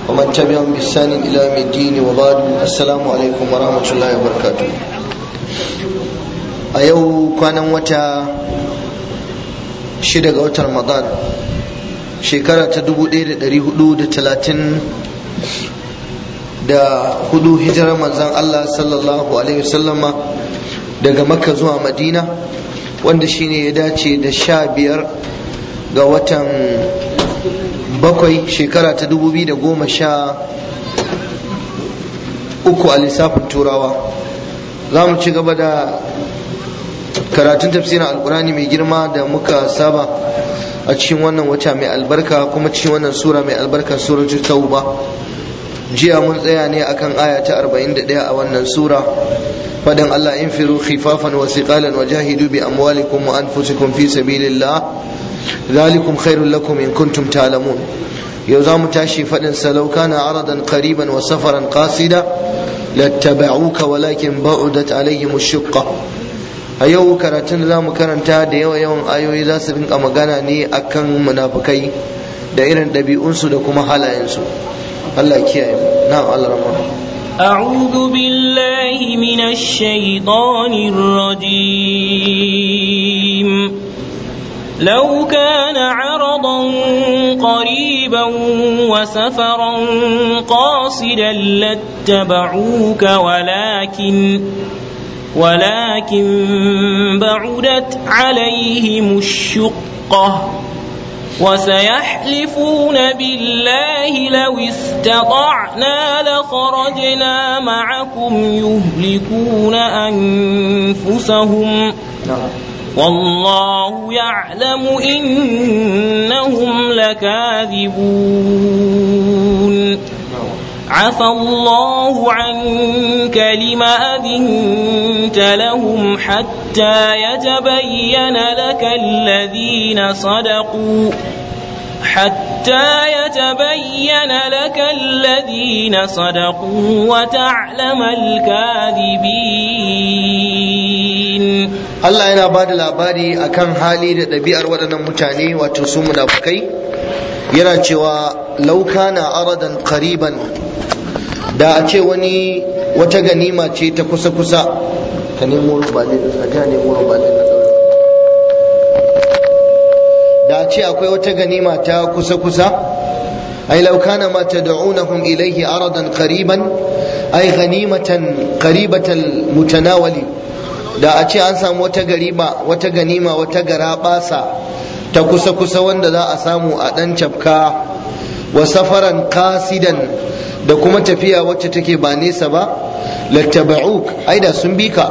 ومن تبعهم بإحسان إلى يوم الدين وبعد السلام عليكم ورحمة الله وبركاته a yau kwanan wata shida ga watan ramadan shekara ta 1430 da hudu hijirar manzan Allah sallallahu alaihi wasallama daga makka zuwa madina wanda shine ya dace da sha biyar ga watan bakwai shekara ta dubu biyu da goma sha uku a lissafin turawa za mu ci gaba da karatun tafsirin alkurani mai girma da muka saba a cikin wannan wata mai albarka kuma cikin wannan sura mai albarka suratul tauba jiya mun tsaya ne akan aya ta 41 a wannan sura fadan Allah infiru khifafan wa siqalan wa jahidu bi amwalikum wa anfusikum fi sabilillah ذلكم خير لكم إن كنتم تعلمون يوزام تاشي فإن سلو كان عرضا قريبا وسفرا قاصدا لاتبعوك ولكن بعدت عليهم الشقة a yau karatun za mu karanta da yawa yawan ayoyi za su rinka magana ne akan munafukai da irin ɗabi'unsu da kuma halayensu Allah kiyaye na'am Allah rahmah أعوذ بالله من الشيطان الرجيم لو كان عرضا قريبا وسفرا قاصدا لاتبعوك ولكن ولكن بعدت عليهم الشقة وسيحلفون بالله لو استطعنا لخرجنا معكم يهلكون أنفسهم والله يعلم إنهم لكاذبون عفى الله عنك لم أذنت لهم حتى يتبين لك الذين صدقوا حتى يتبين لك الذين صدقوا وتعلم الكاذبين Allah yana ba da labari akan hali da ɗabi'ar waɗannan mutane wato su munafukai yana cewa laukana aradan qariban da a ce wani wata ganima ce ta kusa-kusa ka nemo rubalin a ja nemo rubalin na da a ce akwai wata ganima ta kusa-kusa ai laukana ma tad'unahum ilayhi aradan qariban ai ghanimatan qaribatal mutanawali da a ce an samu wata gariba wata ganima wata garabasa ta kusa-kusa wanda za a samu a ɗan cafka wa safaran kasidan da kuma tafiya wacce take ba nesa ba lattaba'uk ai da sun bi ka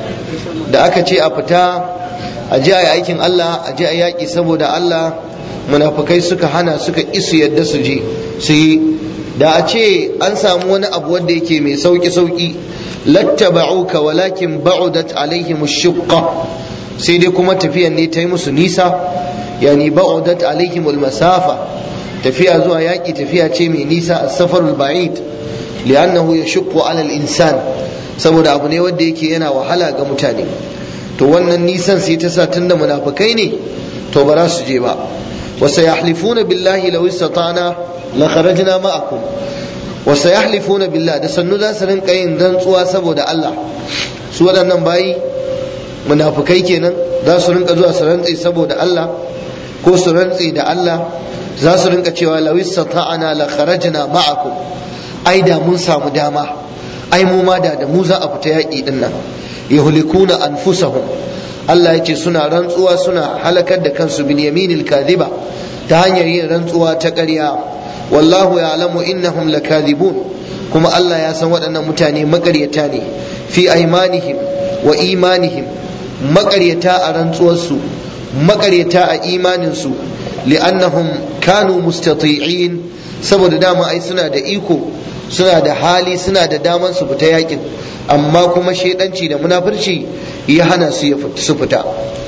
da aka ce a fita a ji a yi aikin Allah a ji a yaƙi saboda Allah munafukai suka hana suka isu yadda su je su yi da a ce an samu wani abu wanda yake mai sauki sauki lattaba'uka walakin ba'udat alaihim shuqqa sai dai kuma tafiyan ne ta yi musu nisa yani ba'udat alaihim masafa tafiya zuwa yaƙi tafiya ce mai nisa a safarul ba'id li'annahu yashuqqu 'ala al-insan saboda abu ne wanda yake yana wahala ga mutane to wannan nisan sai ta sa tunda munafikai ne to ba za su je ba wa sayahlifuna billahi law istata'na la kharajna ma'akum wa sayahlifuna billah da sannu za su rinka yin rantsuwa saboda Allah su waɗannan bayi munafikai kenan za su rinka zuwa su rantse saboda Allah ko su rantse da Allah za su rinka cewa lawis sata'ana la kharajna ma'akum ai da mun samu dama ai mu ma da da mu za a fita yaƙi din nan yuhlikuna anfusahum Allah ya ce suna rantsuwa suna halakar da kansu bin yaminil kadhiba ta hanyar yin rantsuwa ta ƙarya wallahu ya'lamu innahum lakadhibun kuma Allah ya san waɗannan mutane maƙaryata ne fi aimanihim wa imanihim maƙaryata a rantsuwarsu maƙaryata a imaninsu li'annahum kanu mustati'in saboda dama ai suna da iko suna da hali suna da daman su fita yakin amma kuma shaidanci da munafurci ya hana su su fita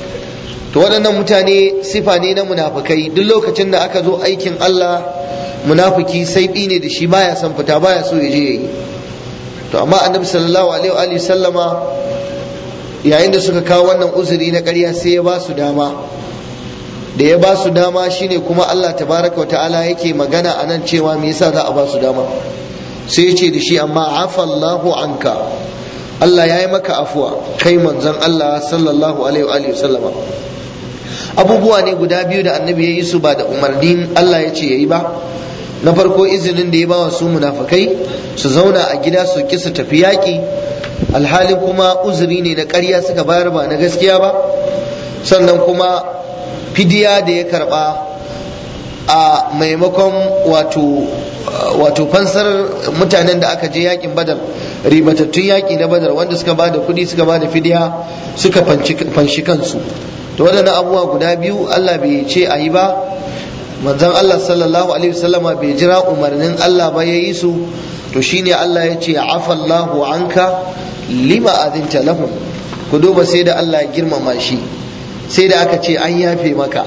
to waɗannan mutane sifa ne na munafukai duk lokacin da aka zo aikin Allah munafiki sai ne da shi baya son fita baya so ya je yayi to amma annabi sallallahu alaihi wa sallama yayin da suka kawo wannan uzuri na ƙarya sai ya ba su dama da ya ba su dama shine kuma Allah tabaraka ta'ala yake magana a nan cewa me yasa za a ba su dama sai ya ce da shi amma afallahu anka Allah ya yi maka afuwa kai manzon Allah sallallahu alaihi wa sallama abubuwa ne guda biyu da annabi ya yi su ba da umarnin Allah ya ce ya yi ba na farko izinin da ya bawa su munafukai su zauna a gida su ki su tafi yaƙi alhali kuma uzuri ne na ƙarya suka bayar ba na gaskiya ba sannan kuma fidiya da ya karba a maimakon wato wato fansar mutanen da aka je yakin badar ribatattun yaƙi na badar wanda suka ba da kuɗi suka ba da fidiya suka fanshi kansu to waɗannan abubuwa guda biyu Allah bai ce a yi ba manzon Allah sallallahu alaihi wasallama bai jira umarnin Allah ba ya yi su to shine Allah ya ce afallahu anka lima azinta lahum ku duba sai da Allah ya girmama shi sai da aka ce an yafe maka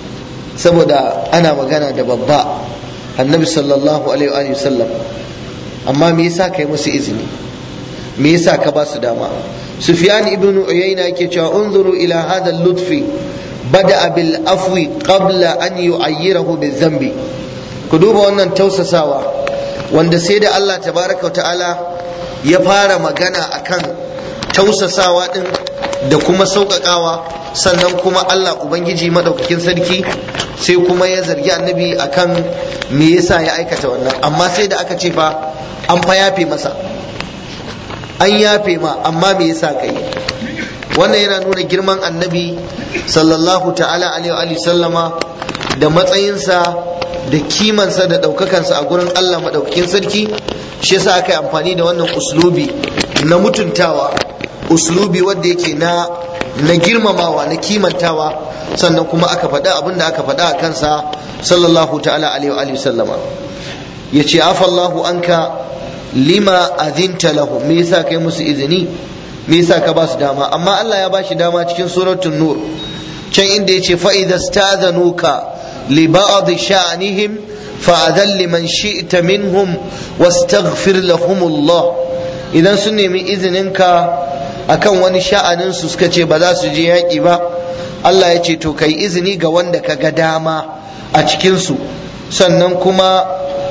saboda ana magana da babba annabi sallallahu alaihi wasallam amma me yasa kai musu izini me yasa ka ba su dama sufyan ibn uyayna yake cewa unzuru ila hadha lutfi bada bil afwi qabla an yu'ayyirahu bil dhanbi ku duba wannan tausasawa wanda sai da Allah tabaraka wa ta'ala ya fara magana akan tausasawa din da kuma sauƙaƙawa sannan kuma Allah ubangiji madaukakin sarki sai kuma ya zargi annabi akan me yasa ya aikata wannan amma sai da aka ce fa an fa yafe masa an yafe ma amma me yasa kai wannan yana nuna girman annabi sallallahu ta'ala alaihi wa sallama da matsayinsa da kimansa da ɗaukakansa a gurin Allah maɗaukakin sarki shi yasa aka yi amfani da wannan uslubi na mutuntawa uslubi wanda yake na na girmamawa na kimantawa sannan kuma aka faɗa abin da aka faɗa a kansa sallallahu ta'ala alaihi wa sallama ya ce afallahu anka lima azinta lahu me yasa kai musu izini me yasa ka ba su dama amma Allah ya ba shi dama cikin suratul nur can inda yace fa idza stazanuka li ba'd sha'nihim fa'adhan liman shi'ta minhum wastaghfir lahum Allah idan sun nemi izininka akan wani sha'anin su suka ce ba za su je yaƙi ba Allah ya ce to kai izini ga wanda ka ga dama a cikin su sannan kuma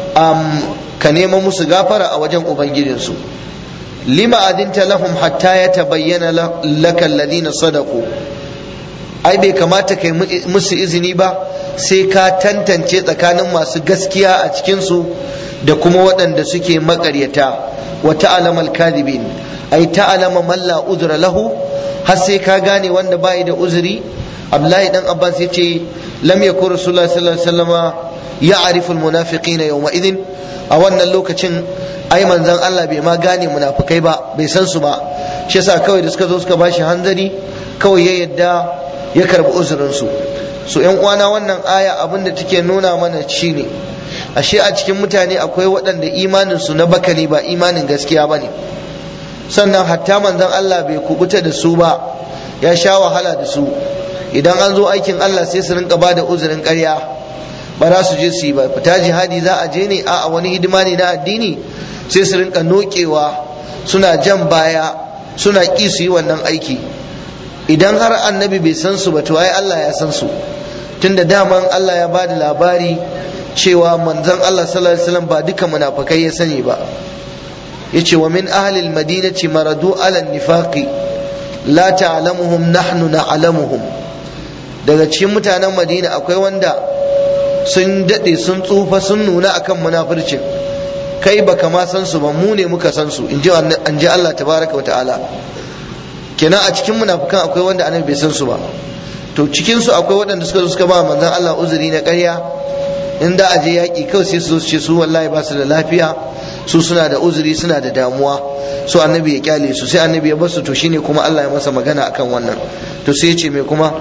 ka nema musu gafara a wajen ubangijinsu lima adinta lahum hatta ya tabayyana laka alladhina sadaqu ai bai kamata kai musu izini ba sai ka tantance tsakanin masu gaskiya a cikinsu da kuma waɗanda suke maƙaryata wa ta'lamal kadhibin ai ta'lama man la udra lahu har sai ka gane wanda bai da uzuri Abdullahi dan Abbas yace lam yakun Rasulullah sallallahu alaihi wasallama ya'rifu almunafiqina yawma idin a wannan lokacin ai manzon Allah bai ma gane munafikai ba bai san su ba shi yasa kawai da suka zo suka bashi hanzari kawai ya yadda ya karbi uzurin su so yan uwana wannan aya abin da take nuna mana shine ashe a cikin mutane akwai waɗanda imanin su na bakani ba imanin gaskiya bane sannan hatta manzon Allah bai kubuta da su ba ya sha wahala da su idan an zo aikin Allah sai su rinka bada uzurin ƙarya ba za su je su yi ba fita jihadi za a je ne a wani hidima ne na addini sai su rinka nokewa suna jan baya suna ƙi su yi wannan aiki idan har annabi bai san su ba to ai Allah ya san su tunda daman Allah ya ba da labari cewa manzon Allah sallallahu alaihi wasallam ba duka munafikai ya sani ba yace wa min ahli almadinati maradu ala nifaqi la ta'lamuhum nahnu na'lamuhum daga cikin mutanen Madina akwai wanda sun daɗe sun tsufa sun nuna akan munafircin kai baka ma san su ba mu ne muka san su in ji Allah tabaraka wa ta'ala kenan a cikin munafikan akwai wanda annabi bai san su ba to cikin su akwai waɗanda suka zo suka ba manzon Allah uzuri na ƙarya in da aje yaƙi kawai sai su ce su wallahi ba su da lafiya su suna da uzuri suna da damuwa so annabi ya kyale su sai annabi ya bar su to shine kuma Allah ya masa magana akan wannan to sai ya ce me kuma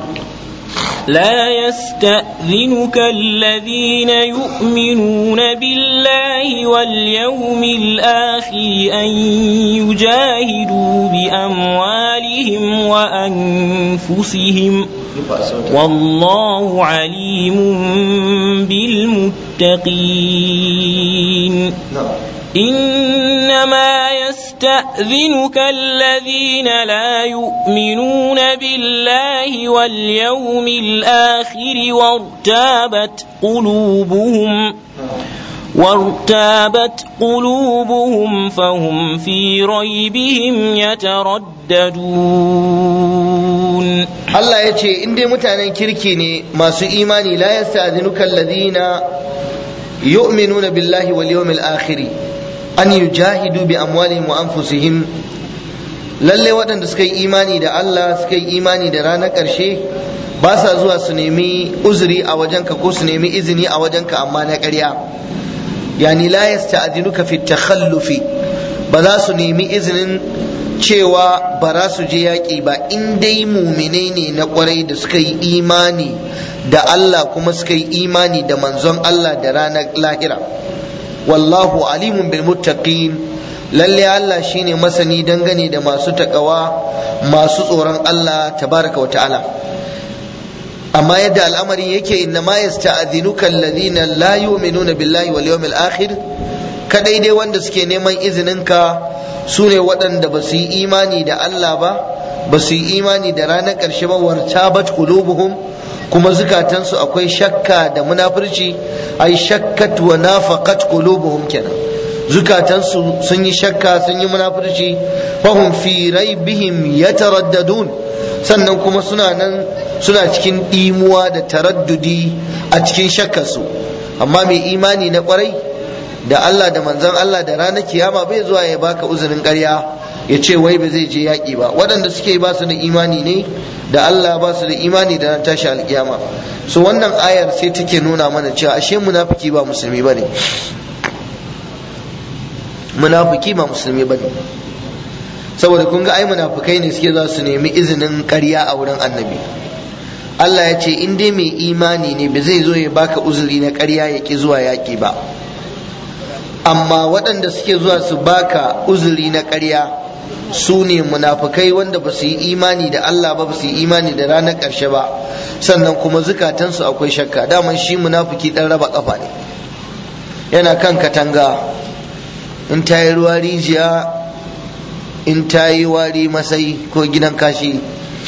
لا يستأذنك الذين يؤمنون بالله واليوم الآخر أن يجاهدوا بأموالهم وأنفسهم والله عليم بالمتقين إنما يستأذنك الذين لا يؤمنون بالله واليوم الآخر وارتابت قلوبهم وارتابت قلوبهم فهم في ريبهم يترددون Allah ya ce in dai mutanen kirki ne masu imani la yasta'dhinuka alladhina yu'minuna billahi wal yawmil akhir an yujahidu bi amwalihim wa anfusihim lalle waɗanda suka yi imani da Allah suka yi imani da ranar ƙarshe ba sa zuwa su nemi uzuri a wajenka ko su nemi izini a wajenka amma na ƙarya yani la yasta'dhinuka fi takhallufi ba za su nemi izinin cewa ba za su je yaƙi ba in dai muminai ne na ƙwarai da suka yi imani da Allah kuma suka yi imani da manzon Allah da ranar lahira wallahu alimun bil muttaqin lalle Allah shine masani dangane da masu takawa masu tsoron Allah tabaraka wa ta'ala amma yadda al'amari yake inna ma yasta'dhinuka alladhina la yu'minuna billahi wal yawmil akhir kadai dai wanda suke neman izininka su ne waɗanda ba su yi imani da Allah ba ba su yi imani da ranar ƙarshe ba wartabat qulubuhum kuma zukatansu akwai shakka da munafurci ai shakkat wa nafaqat qulubuhum kenan zukatansu sun yi shakka sun yi munafurci fahum fi raibihim yataraddadun sannan kuma suna nan suna cikin ɗimuwa da taraddudi a cikin shakkarsu amma mai imani na kwarai da Allah da manzon Allah da ranar kiyama bai zuwa ya baka uzurin ƙarya ya ce wai ba zai je yaƙi ba waɗanda suke ba su da imani ne da Allah ba su da imani da ran tashi alƙiyama so wannan ayar sai take nuna mana cewa ashe munafiki ba musulmi bane munafiki ba musulmi bane saboda kun ga ai munafikai ne suke za su nemi izinin ƙarya a wurin annabi Allah ya ce in dai mai imani ne ba zai zo ya baka uzuri na ƙarya ya ki zuwa yaƙi ba amma waɗanda suke zuwa su baka uzuri na ƙarya su ne munafukai wanda ba su yi imani da Allah ba ba su yi imani da ranar ƙarshe ba sannan kuma zukatansu akwai shakka daman shi munafuki ɗan raba ƙafa ne yana kan katanga in ta yi ruwa rijiya in ta yi wari masai ko gidan kashi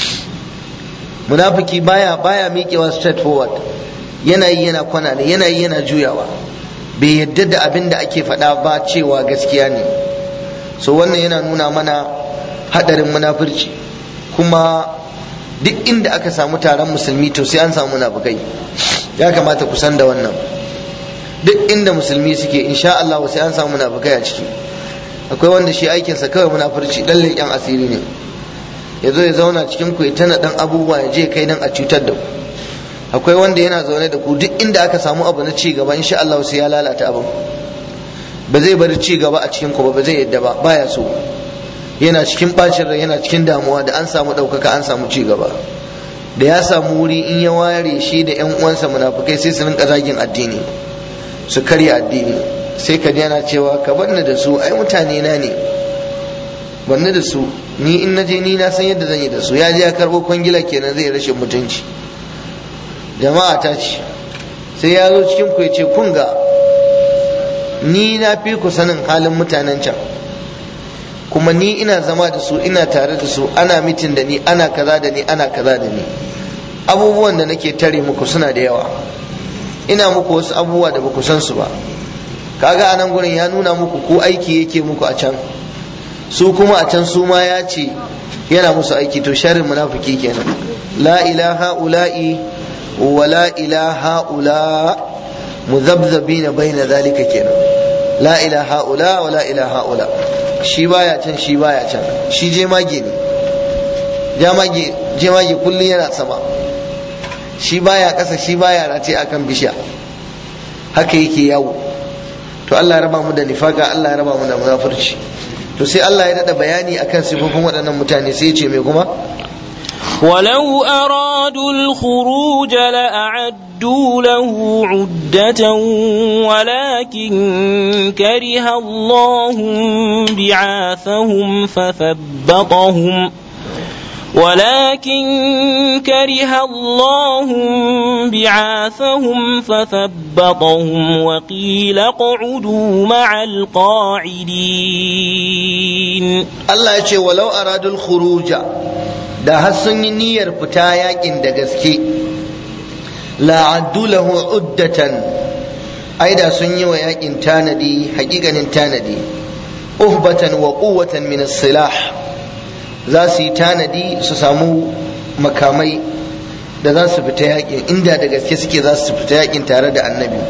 munafiki baya baya miƙewa straight forward yana yi yana kwana ne yana yi yana juyawa bai yadda da abin da ake faɗa ba cewa gaskiya ne so wannan yana nuna mana haɗarin munafurci kuma duk inda aka samu taron musulmi to sai an samu munafukai ya kamata ku san da wannan duk inda musulmi suke insha Allah sai an samu munafukai a ciki akwai wanda shi aikinsa kawai munafurci dan leƙen asiri ne ya zo ya zauna cikin ku ya tana dan abubuwa ya je kai dan a cutar da ku akwai wanda yana zaune da ku duk inda aka samu abu na ci gaba insha Allah sai ya lalata abin ba zai bari ci gaba a cikin ku ba ba zai yadda ba baya so yana cikin bacin rai yana cikin damuwa da an samu ɗaukaka an samu ci gaba da ya samu wuri in ya ware shi da yan uwansa munafukai sai su rinka zagin addini su karya addini sai ka yana cewa ka banni da su ai mutane na ne banni da su ni in naje ni na san yadda zan yi da su ya je ya karɓo kwangila kenan zai rashin mutunci jama'a ta ce sai ya zo cikin ku ya ce kun ga ni na fi ku sanin halin mutanen can kuma ni ina zama da su ina tare da su ana mitin da ni ana kaza da ni ana kaza da ni abubuwan da nake tare muku suna da yawa ina muku wasu abubuwa da baku san su ba kaga a nan gurin ya nuna muku ko aiki yake muku a can su kuma a can su ma ya ce yana musu aiki to sharrin munafiki kenan la ilaha ula'i wa la ilaha ula muzabzabina baina zalika kenan la ilaha ula wa la ilaha ula shi baya can shi baya can shi je mage ne jamage je mage kullum yana sama shi baya kasa shi baya race akan bishiya haka yake yawo to Allah ya raba mu da nifaka Allah ya raba mu da munafurci to sai Allah ya dada bayani akan sifofin waɗannan mutane sai ya ce mai kuma ولو أرادوا الخروج لأعدوا له عدة ولكن كره الله بعاثهم فثبطهم ولكن كره الله بعاثهم فثبطهم وقيل اقعدوا مع القاعدين Allah ya ce walau aradul khuruja da har sun yi niyyar fita yakin da gaske la'addu lahu uddatan ai da sun yi wa yakin tanadi hakikanin tanadi uhbatan wa quwwatan min silah za su yi tanadi su samu makamai da za su fita yakin inda da gaske suke za su fita yakin tare da annabi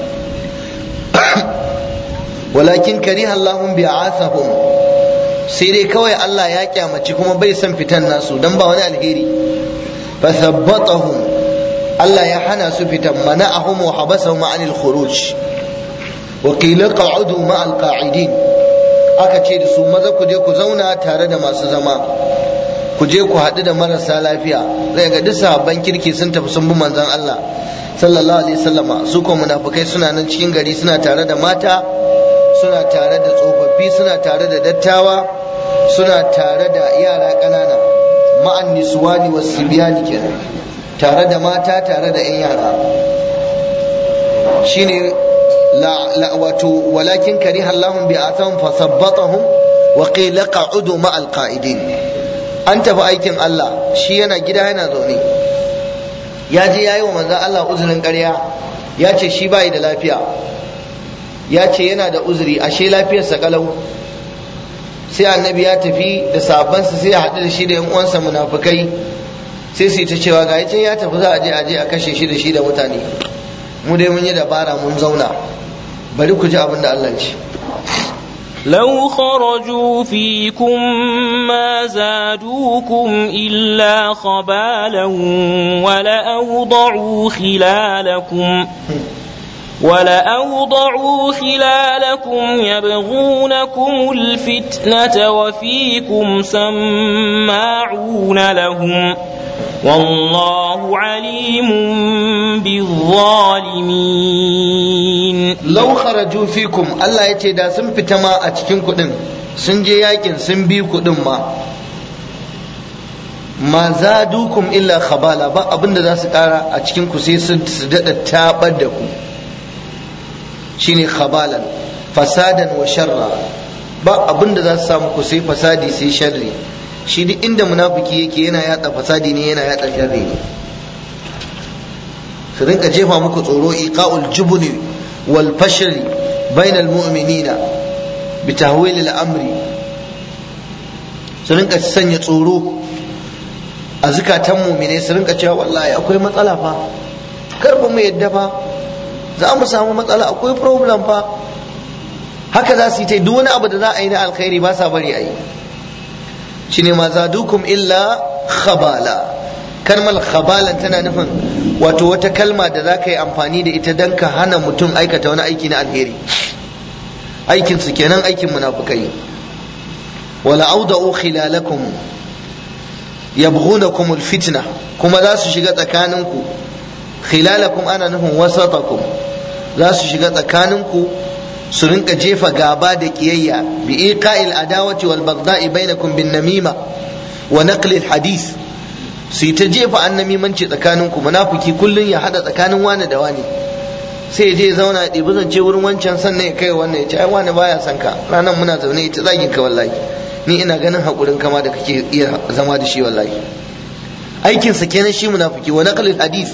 walakin kariha Allahum bi'athahum sai dai kawai Allah ya kyamaci kuma bai son fitan nasu dan ba wani alheri fa thabbatahum Allah ya hana su fitan mana'ahum wa habasahum anil khuruj wa qila qa'udu ma'al qa'idin aka ce da su maza ku je ku zauna tare da masu zama ku je ku haɗu da marasa lafiya zai ga duk sahabban kirki sun tafi sun bi manzon Allah sallallahu alaihi wasallama su ko munafikai suna nan cikin gari suna tare da mata suna tare da tsofaffi suna tare da dattawa suna tare da yara ƙanana ma'an niswani wasibiyani kenan tare da mata tare da 'yan yara shine la wato walakin kariha Allahum bi atham fa sabbatahum wa qila qa'udu ma'al qa'idin an tafi aikin Allah shi yana gida yana zaune ya je yayi wa manzon Allah uzurin ƙarya ya ce shi bai da lafiya ya ce yana da uzuri ashe lafiyarsa kalau sai annabi ya tafi da sabansa sai ya haɗu da shi da yan uwansa munafukai sai su yi ta cewa ga can ya tafi za a je a je a kashe shi da shi da mutane mu dai mun yi dabara mun zauna bari ku ji abin da Allah ce لو خرجوا فيكم ما زادوكم إلا خبالا ولأوضعوا خلالكم ولأوضعوا خلالكم يبغونكم الفتنة وفيكم سماعون لهم والله عليم بالظالمين لو خرجوا فيكم الله يتي دا sun fita ma a cikin kuɗin sun je yakin sun bi kuɗin ma ma zadukum illa khabala ba abinda za su ƙara a cikin ku sai su daɗa taɓar da ku shine khabalan fasadan wa sharra ba abin da za su samu ku sai fasadi sai sharri shi duk inda munafiki yake yana yatsa fasadi ne yana yatsa sharri ne su rinka jefa muku tsoro iqa'ul jubni wal fashri bainal mu'minina bi tahwil al amri su rinka sanya tsoro a zukatan mu'mine su rinka cewa wallahi akwai matsala fa kar mu yadda fa za mu samu matsala akwai problem fa haka za su yi ta duk wani abu da za a yi na alkhairi ba sa bari a yi shine ma zadukum illa khabala kalmar khabalan tana nufin wato wata kalma da za ka yi amfani da ita don ka hana mutum aikata wani aiki na alheri aikin su kenan aikin munafukai wala auda'u khilalakum yabghunakum alfitna kuma za su shiga tsakaninku khilalakum ana nufin wasatakum za su shiga tsakaninku su rinka jefa gaba da kiyayya bi iqa'il adawati wal bagda'i bainakum bin namima wa naqli al hadith su yi ta jefa annamimanci tsakaninku munafiki kullun ya hada tsakanin wani da wani sai ya je ya zauna ya ɗebi zance wurin wancan sannan ya kai wannan ya ce ai wani baya son ka ranan muna zaune ita zagin ka wallahi ni ina ganin hakurin kama da kake iya zama da shi wallahi aikinsa kenan shi munafiki wa naqli al hadith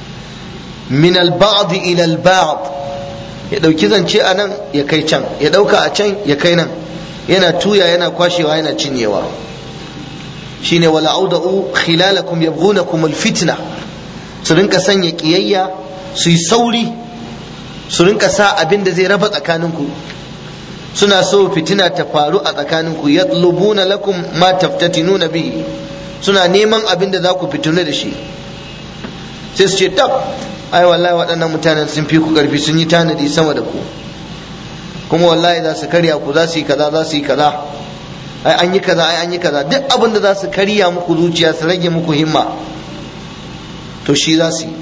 min al-ba'd ila al-ba'd ya dauki zance a nan ya kai can ya dauka a can ya kai nan yana tuya yana kwashewa yana cinyewa shine wala auda'u khilalakum yabghunakum al-fitna su rinka sanya kiyayya su yi sauri su rinka sa abin da zai raba tsakaninku suna so fitina ta faru a tsakaninku yatlubuna lakum ma taftatinuna bihi suna neman abin da za ku fitinu da shi sai su ce tab ai wallahi waɗannan mutanen sun fi ku ƙarfi sun yi tanadi sama da ku kuma wallahi za su karya ku za su yi kaza za su yi kaza ai an yi kaza ai an yi kaza duk abin da za su karya muku zuciya su rage muku himma to shi za su yi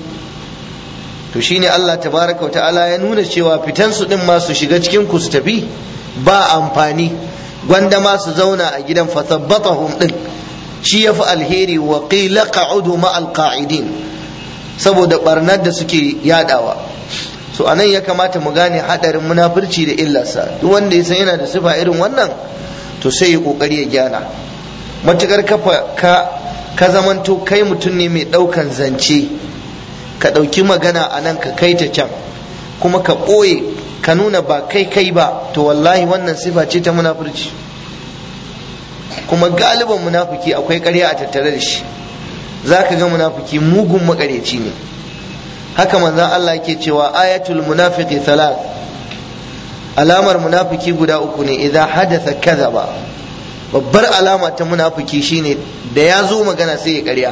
to shine Allah tabaraka wa ta'ala ya nuna cewa fitan su din ma su shiga cikin ku su tafi ba amfani gwanda ma su zauna a gidan fathabbatahum din shi yafi alheri wa qila qa'udu ma'al qa'idin saboda barnar da suke yadawa so anan ya kamata mu gane hadarin munafurci da illarsa duk wanda ya san yana da sifa irin wannan to sai ya kokari ya gyara matukar kafa ka ka zamanto kai mutum ne mai ɗaukan zance ka ɗauki magana a nan ka kai ta can kuma ka ɓoye ka nuna ba kai kai ba to wallahi wannan sifa ce ta munafurci kuma galiban munafiki akwai ƙarya a tattare da shi za ka ga munafiki mugun makareci ne haka manzan Allah yake cewa ayatul munafiki salat alamar munafiki guda uku ne idan hadatha kadhaba babbar alama ta munafiki shine da ya zo magana sai ya ƙarya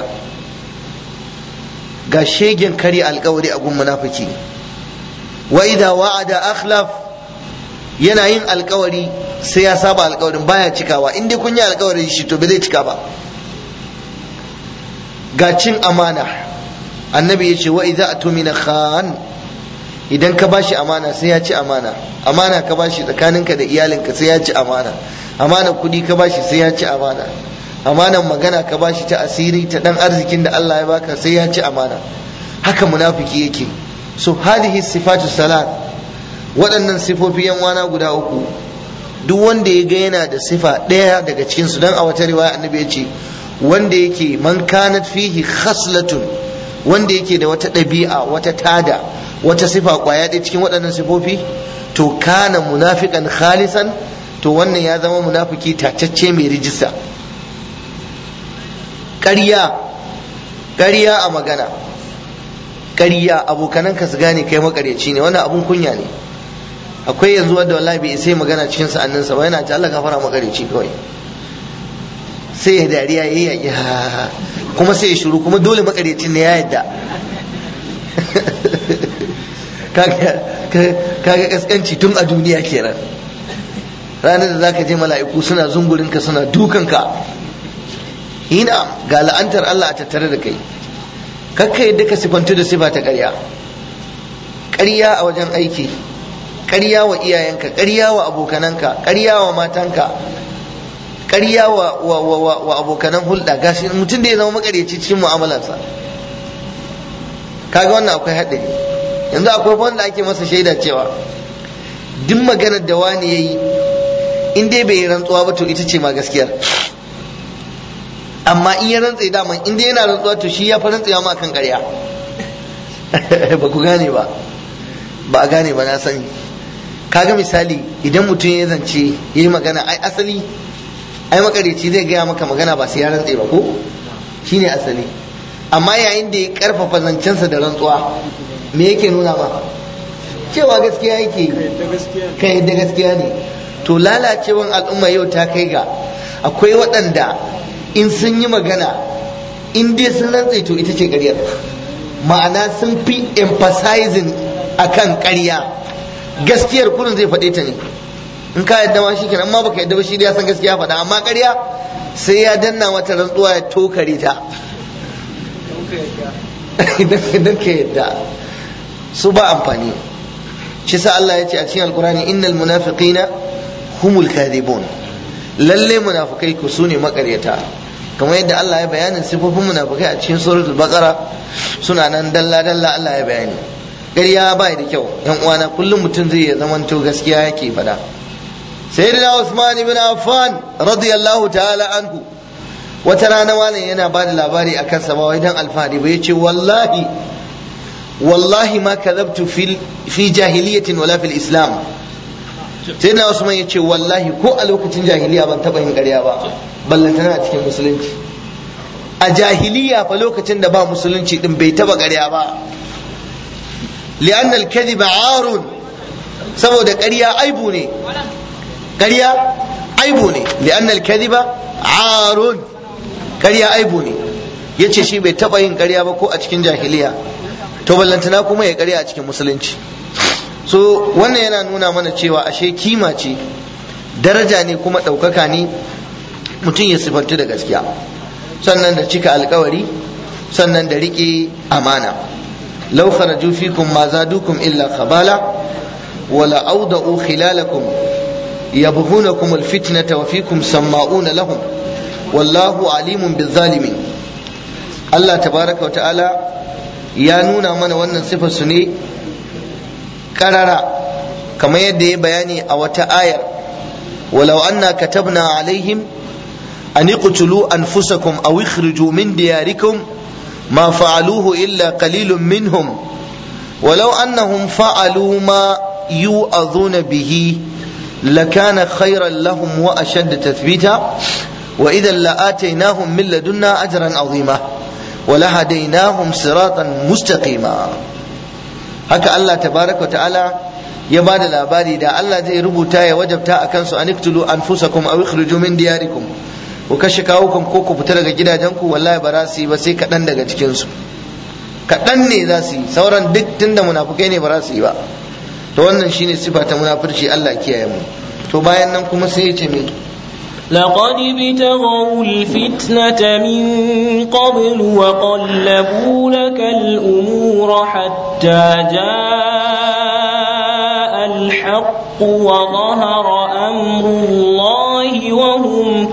ga shegen kari alkawari a gun munafiki wa idza wa'ada akhlaf yana yin alkawari sai ya saba alkawarin baya cikawa in dai kun yi alkawari shi to bai zai cika ba ga cin amana annabi ya ce wa idza atumina khan idan ka bashi amana sai ya ci amana amana ka bashi tsakaninka da iyalinka sai ya ci amana amana kudi ka bashi sai ya ci amana amanan magana ka bashi ta asiri ta dan arzikin da Allah ya baka sai ya ci amana haka munafiki yake so hadihi sifatu salat waɗannan sifofi yan wana guda uku duk wanda ya ga yana da sifa ɗaya daga cikin su dan a wata riwaya annabi ya ce wanda yake man kanat fihi khaslatun wanda yake da wata ɗabi'a wata tada wata sifa kwaya ɗaya cikin waɗannan sifofi to kana munafiqan khalisan to wannan ya zama munafiki tacacce mai rijista ƙarya ƙarya a magana ƙarya abokananka su gane kai makaryaci ne wannan abun kunya ne akwai yanzu wanda wallahi bai sai magana cikin sa'anninsa ba yana ce Allah gafara makaryaci kawai sai ya dariya ya yi kuma sai ya shuru kuma dole makaryacin ne ya yadda kaga kaskanci tun a duniya kenan ranar da zaka je mala'iku suna zungurinka suna dukanka ina ga la'antar Allah a tattare da kai kakka yadda ka sifantu da sifa ta ƙarya ƙarya a wajen aiki ƙarya wa iyayenka ƙarya wa abokananka ƙarya wa matanka ƙarya wa, wa, wa, wa, abokanan hulɗa gashi mutum da ya zama makaryaci cikin mu'amalarsa kaga wannan akwai haɗari yanzu akwai wanda ake masa shaida cewa duk maganar da wani ya yi in dai bai yi rantsuwa ba to ita ce ma gaskiyar amma in ya rantsa daman in dai yana rantsuwa to shi ya fi rantsa ma kan ƙarya ba ku gane ba ba a gane ba na sani kaga misali idan mutum ya zance ya yi magana ai asali ai makareci zai gaya maka magana ba sai ya rantse ba ko shine asali amma yayin da ya karfafa zancensa da rantsuwa me yake nuna ma cewa gaskiya yake ka yadda gaskiya ne to lalacewan al'umma yau ta kai ga akwai waɗanda in sun yi magana in dai sun rantse to ita ce ƙaryar ma'ana sun fi emphasizing akan ƙarya gaskiyar kurin zai faɗe ta ne in ka yadda ma shi kenan amma baka yadda ba shi ya san gaskiya faɗa amma ƙarya sai ya danna mata rantsuwa ya tokare ta idan ka yadda su ba amfani shi sa Allah ya ce a cikin alkurani innal munafiqina humul kadhibun lalle munafikai ku su ne makaryata kamar yadda Allah ya bayanin sifofin munafikai a cikin suratul baqara suna nan dalla dalla Allah ya bayani ƙarya ba da kyau yan uwana kullum mutum zai ya zamanto gaskiya yake faɗa sayyidina Usman ibn Affan radiyallahu ta'ala anhu wata rana wani yana ba da labari a kansa ba wai dan alfahari ba yace wallahi wallahi ma kadhabtu fi jahiliyatin wala fil islam sai na Usman yace wallahi ko a lokacin jahiliya ban taba yin ƙarya ba ballantana a cikin musulunci a jahiliya fa lokacin da ba musulunci din bai taba ƙarya ba li'an al-kadhib arun saboda ƙarya aibu ne ƙarya aibu ne li'an al-kadhiba arun ƙarya aibu ne yace shi bai taba yin ƙarya ba ko a cikin jahiliya to ballantana kuma ya ƙarya a cikin musulunci so wannan yana nuna mana cewa ashe kima ce daraja ne kuma ɗaukaka ne mutum ya sifantu da gaskiya sannan da cika alkawari sannan da riƙe amana law kharaju fikum ma zadukum illa khabala wala awda'u khilalakum yabghunakum alfitnata wa fikum samma'una lahum wallahu alimun bizzalimin Allah tabaraka wa ta'ala ya nuna mana wannan sifar su ne karara kamar yadda ya bayani a wata ayar walau anna katabna alaihim an iqtulu anfusakum aw ikhriju min diyarikum ma fa'aluhu illa qalilun minhum ولو أنهم فعلوا ما يوعظون به لكان خيرا لهم وأشد تثبيتا وإذا لآتيناهم من لدنا أجرا عظيما ولهديناهم صراطا مستقيما haka Allah tabaraka wa ta'ala ya ba da labari da Allah zai rubuta ya wajabta a kansu an iktulu anfusakum aw ikhriju min diyarikum ku kashe kawukan ko ku fita daga gidajenku wallahi ba za su yi ba sai kaɗan daga cikin su kaɗan ne za su yi sauran duk tunda munafukai ne ba za su yi ba to wannan shine sifa ta munafurci Allah kiyaye mu to bayan nan kuma sai ya ce me لقد ابتغوا الفتنة من قبل وقلبوا لك الأمور حتى جاء الحق وظهر أمر الله وهم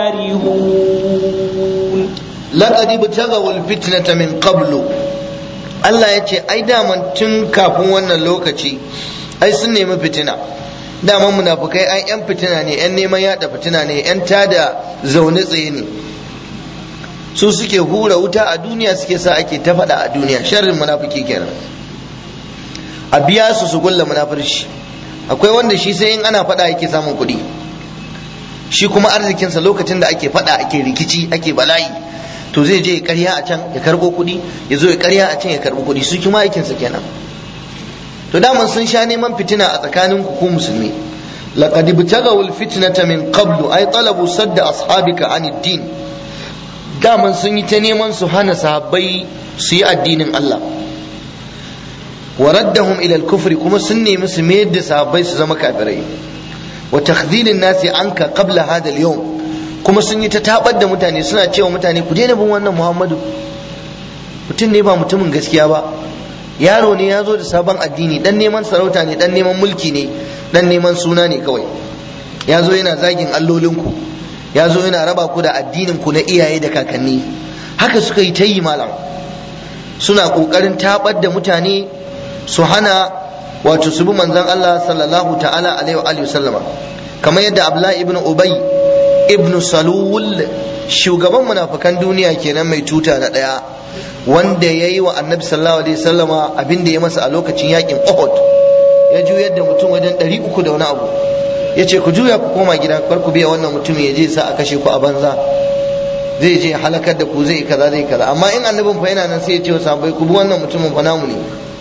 كارهون لقد ابتغوا الفتنة من قبل Allah ya ce ai daman tun kafin wannan lokaci ai sun nemi fitina daman munafukai ai yan fitina ne yan neman yada fitina ne yan tada zaune tsaye ne su suke hura wuta a duniya suke sa ake ta faɗa a duniya sharrin munafiki kenan a biya su su gulla munafurci akwai wanda shi sai in ana faɗa yake samun kuɗi shi kuma arzikinsa lokacin da ake faɗa ake rikici ake bala'i to zai je ya karya a can ya karɓo kuɗi ya zo ya karya a can ya karɓo kuɗi su kuma aikinsa kenan to daman sun sha neman fitina a tsakanin ku musulmi laqad ibtaghaw alfitnata min qablu ay talabu sadda ashabika an din daman sun yi ta neman su hana sahabbai su yi addinin Allah wa raddahum ila al-kufri kuma sun nemi su mayar da sahabbai su zama kafirai wa takhdhilin nasi anka qabla hadha al-yawm kuma sun yi ta tabar da mutane suna cewa mutane ku daina bin wannan Muhammadu mutum ne ba mutumin gaskiya ba yaro ne ya zo da sabon addini dan neman sarauta ne dan neman mulki ne dan neman suna ne kawai ya zo yana zagin allolinku ya zo yana raba ku da addinin ku na iyaye da kakanni haka suka yi ta yi malam suna kokarin tabar da mutane su hana wato su bi manzon Allah sallallahu ta'ala alaihi wa sallama kamar yadda Abdullah ibn Ubay ibn Salul shugaban munafikan duniya kenan mai tuta na daya wanda ya yi wa annabi sallallahu alaihi sallama abin da ya masa a lokacin yakin Uhud ya juyar da mutum wajen ɗari uku da wani abu ya ce ku juya ku koma gida kar ku biya wannan mutumin ya je sa a kashe ku a banza zai je halakar da ku zai kaza zai kaza amma in annabin fa yana nan sai ya ce wa sahabbai ku bi wannan mutumin fa namu ne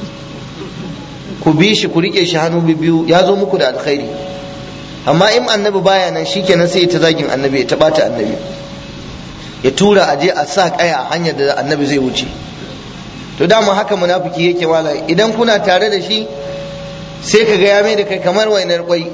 ku bi shi ku rike shi hannu biyu ya zo muku da alkhairi amma in annabi baya nan shikenan sai ya ta zagin annabi ya ta bata annabi ya tura a je a sa kaya a hanyar da annabi zai wuce to dama haka munafiki yake wala idan kuna tare da shi sai ka ga ya mai da kai kamar wainar kwai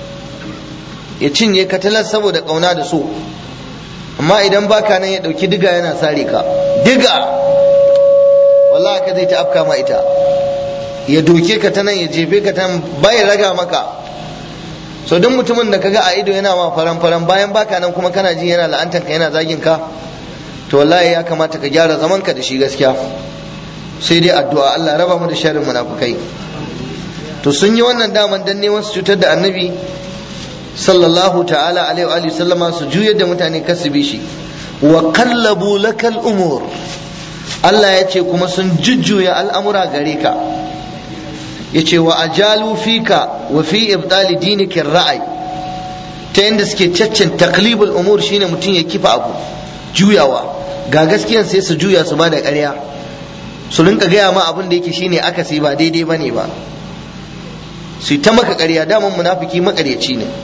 ya cinye ka talar saboda kauna da so amma idan baka nan ya dauki diga yana sare ka diga wallahi ka zai ta afka ma ita ya doke ka ta nan ya jefe ka ta bai raga maka so duk mutumin da kaga a ido yana ma faran faran bayan baka nan kuma kana ji yana la'antar ka yana zagin ka to wallahi ya kamata ka gyara zaman ka da shi gaskiya sai dai addu'a Allah raba mu da sharrin munafukai to sun yi wannan daman dan neman su cutar da annabi sallallahu ta'ala alaihi wa sallama su juyar da mutane kasu bi shi wa qallabu lakal umur Allah ya ce kuma sun jujjuya al'amura gare ka yace wa ajalu fika wa fi ibdali dinika ra'ayi ta yadda suke caccin taklibul umur shine mutum ya kifa abu juyawa ga gaskiyan sai su juya su ba da ƙarya su rinka gaya ma abin da yake shine akasi ba daidai bane ba su ta maka ƙarya daman munafiki maƙaryaci ne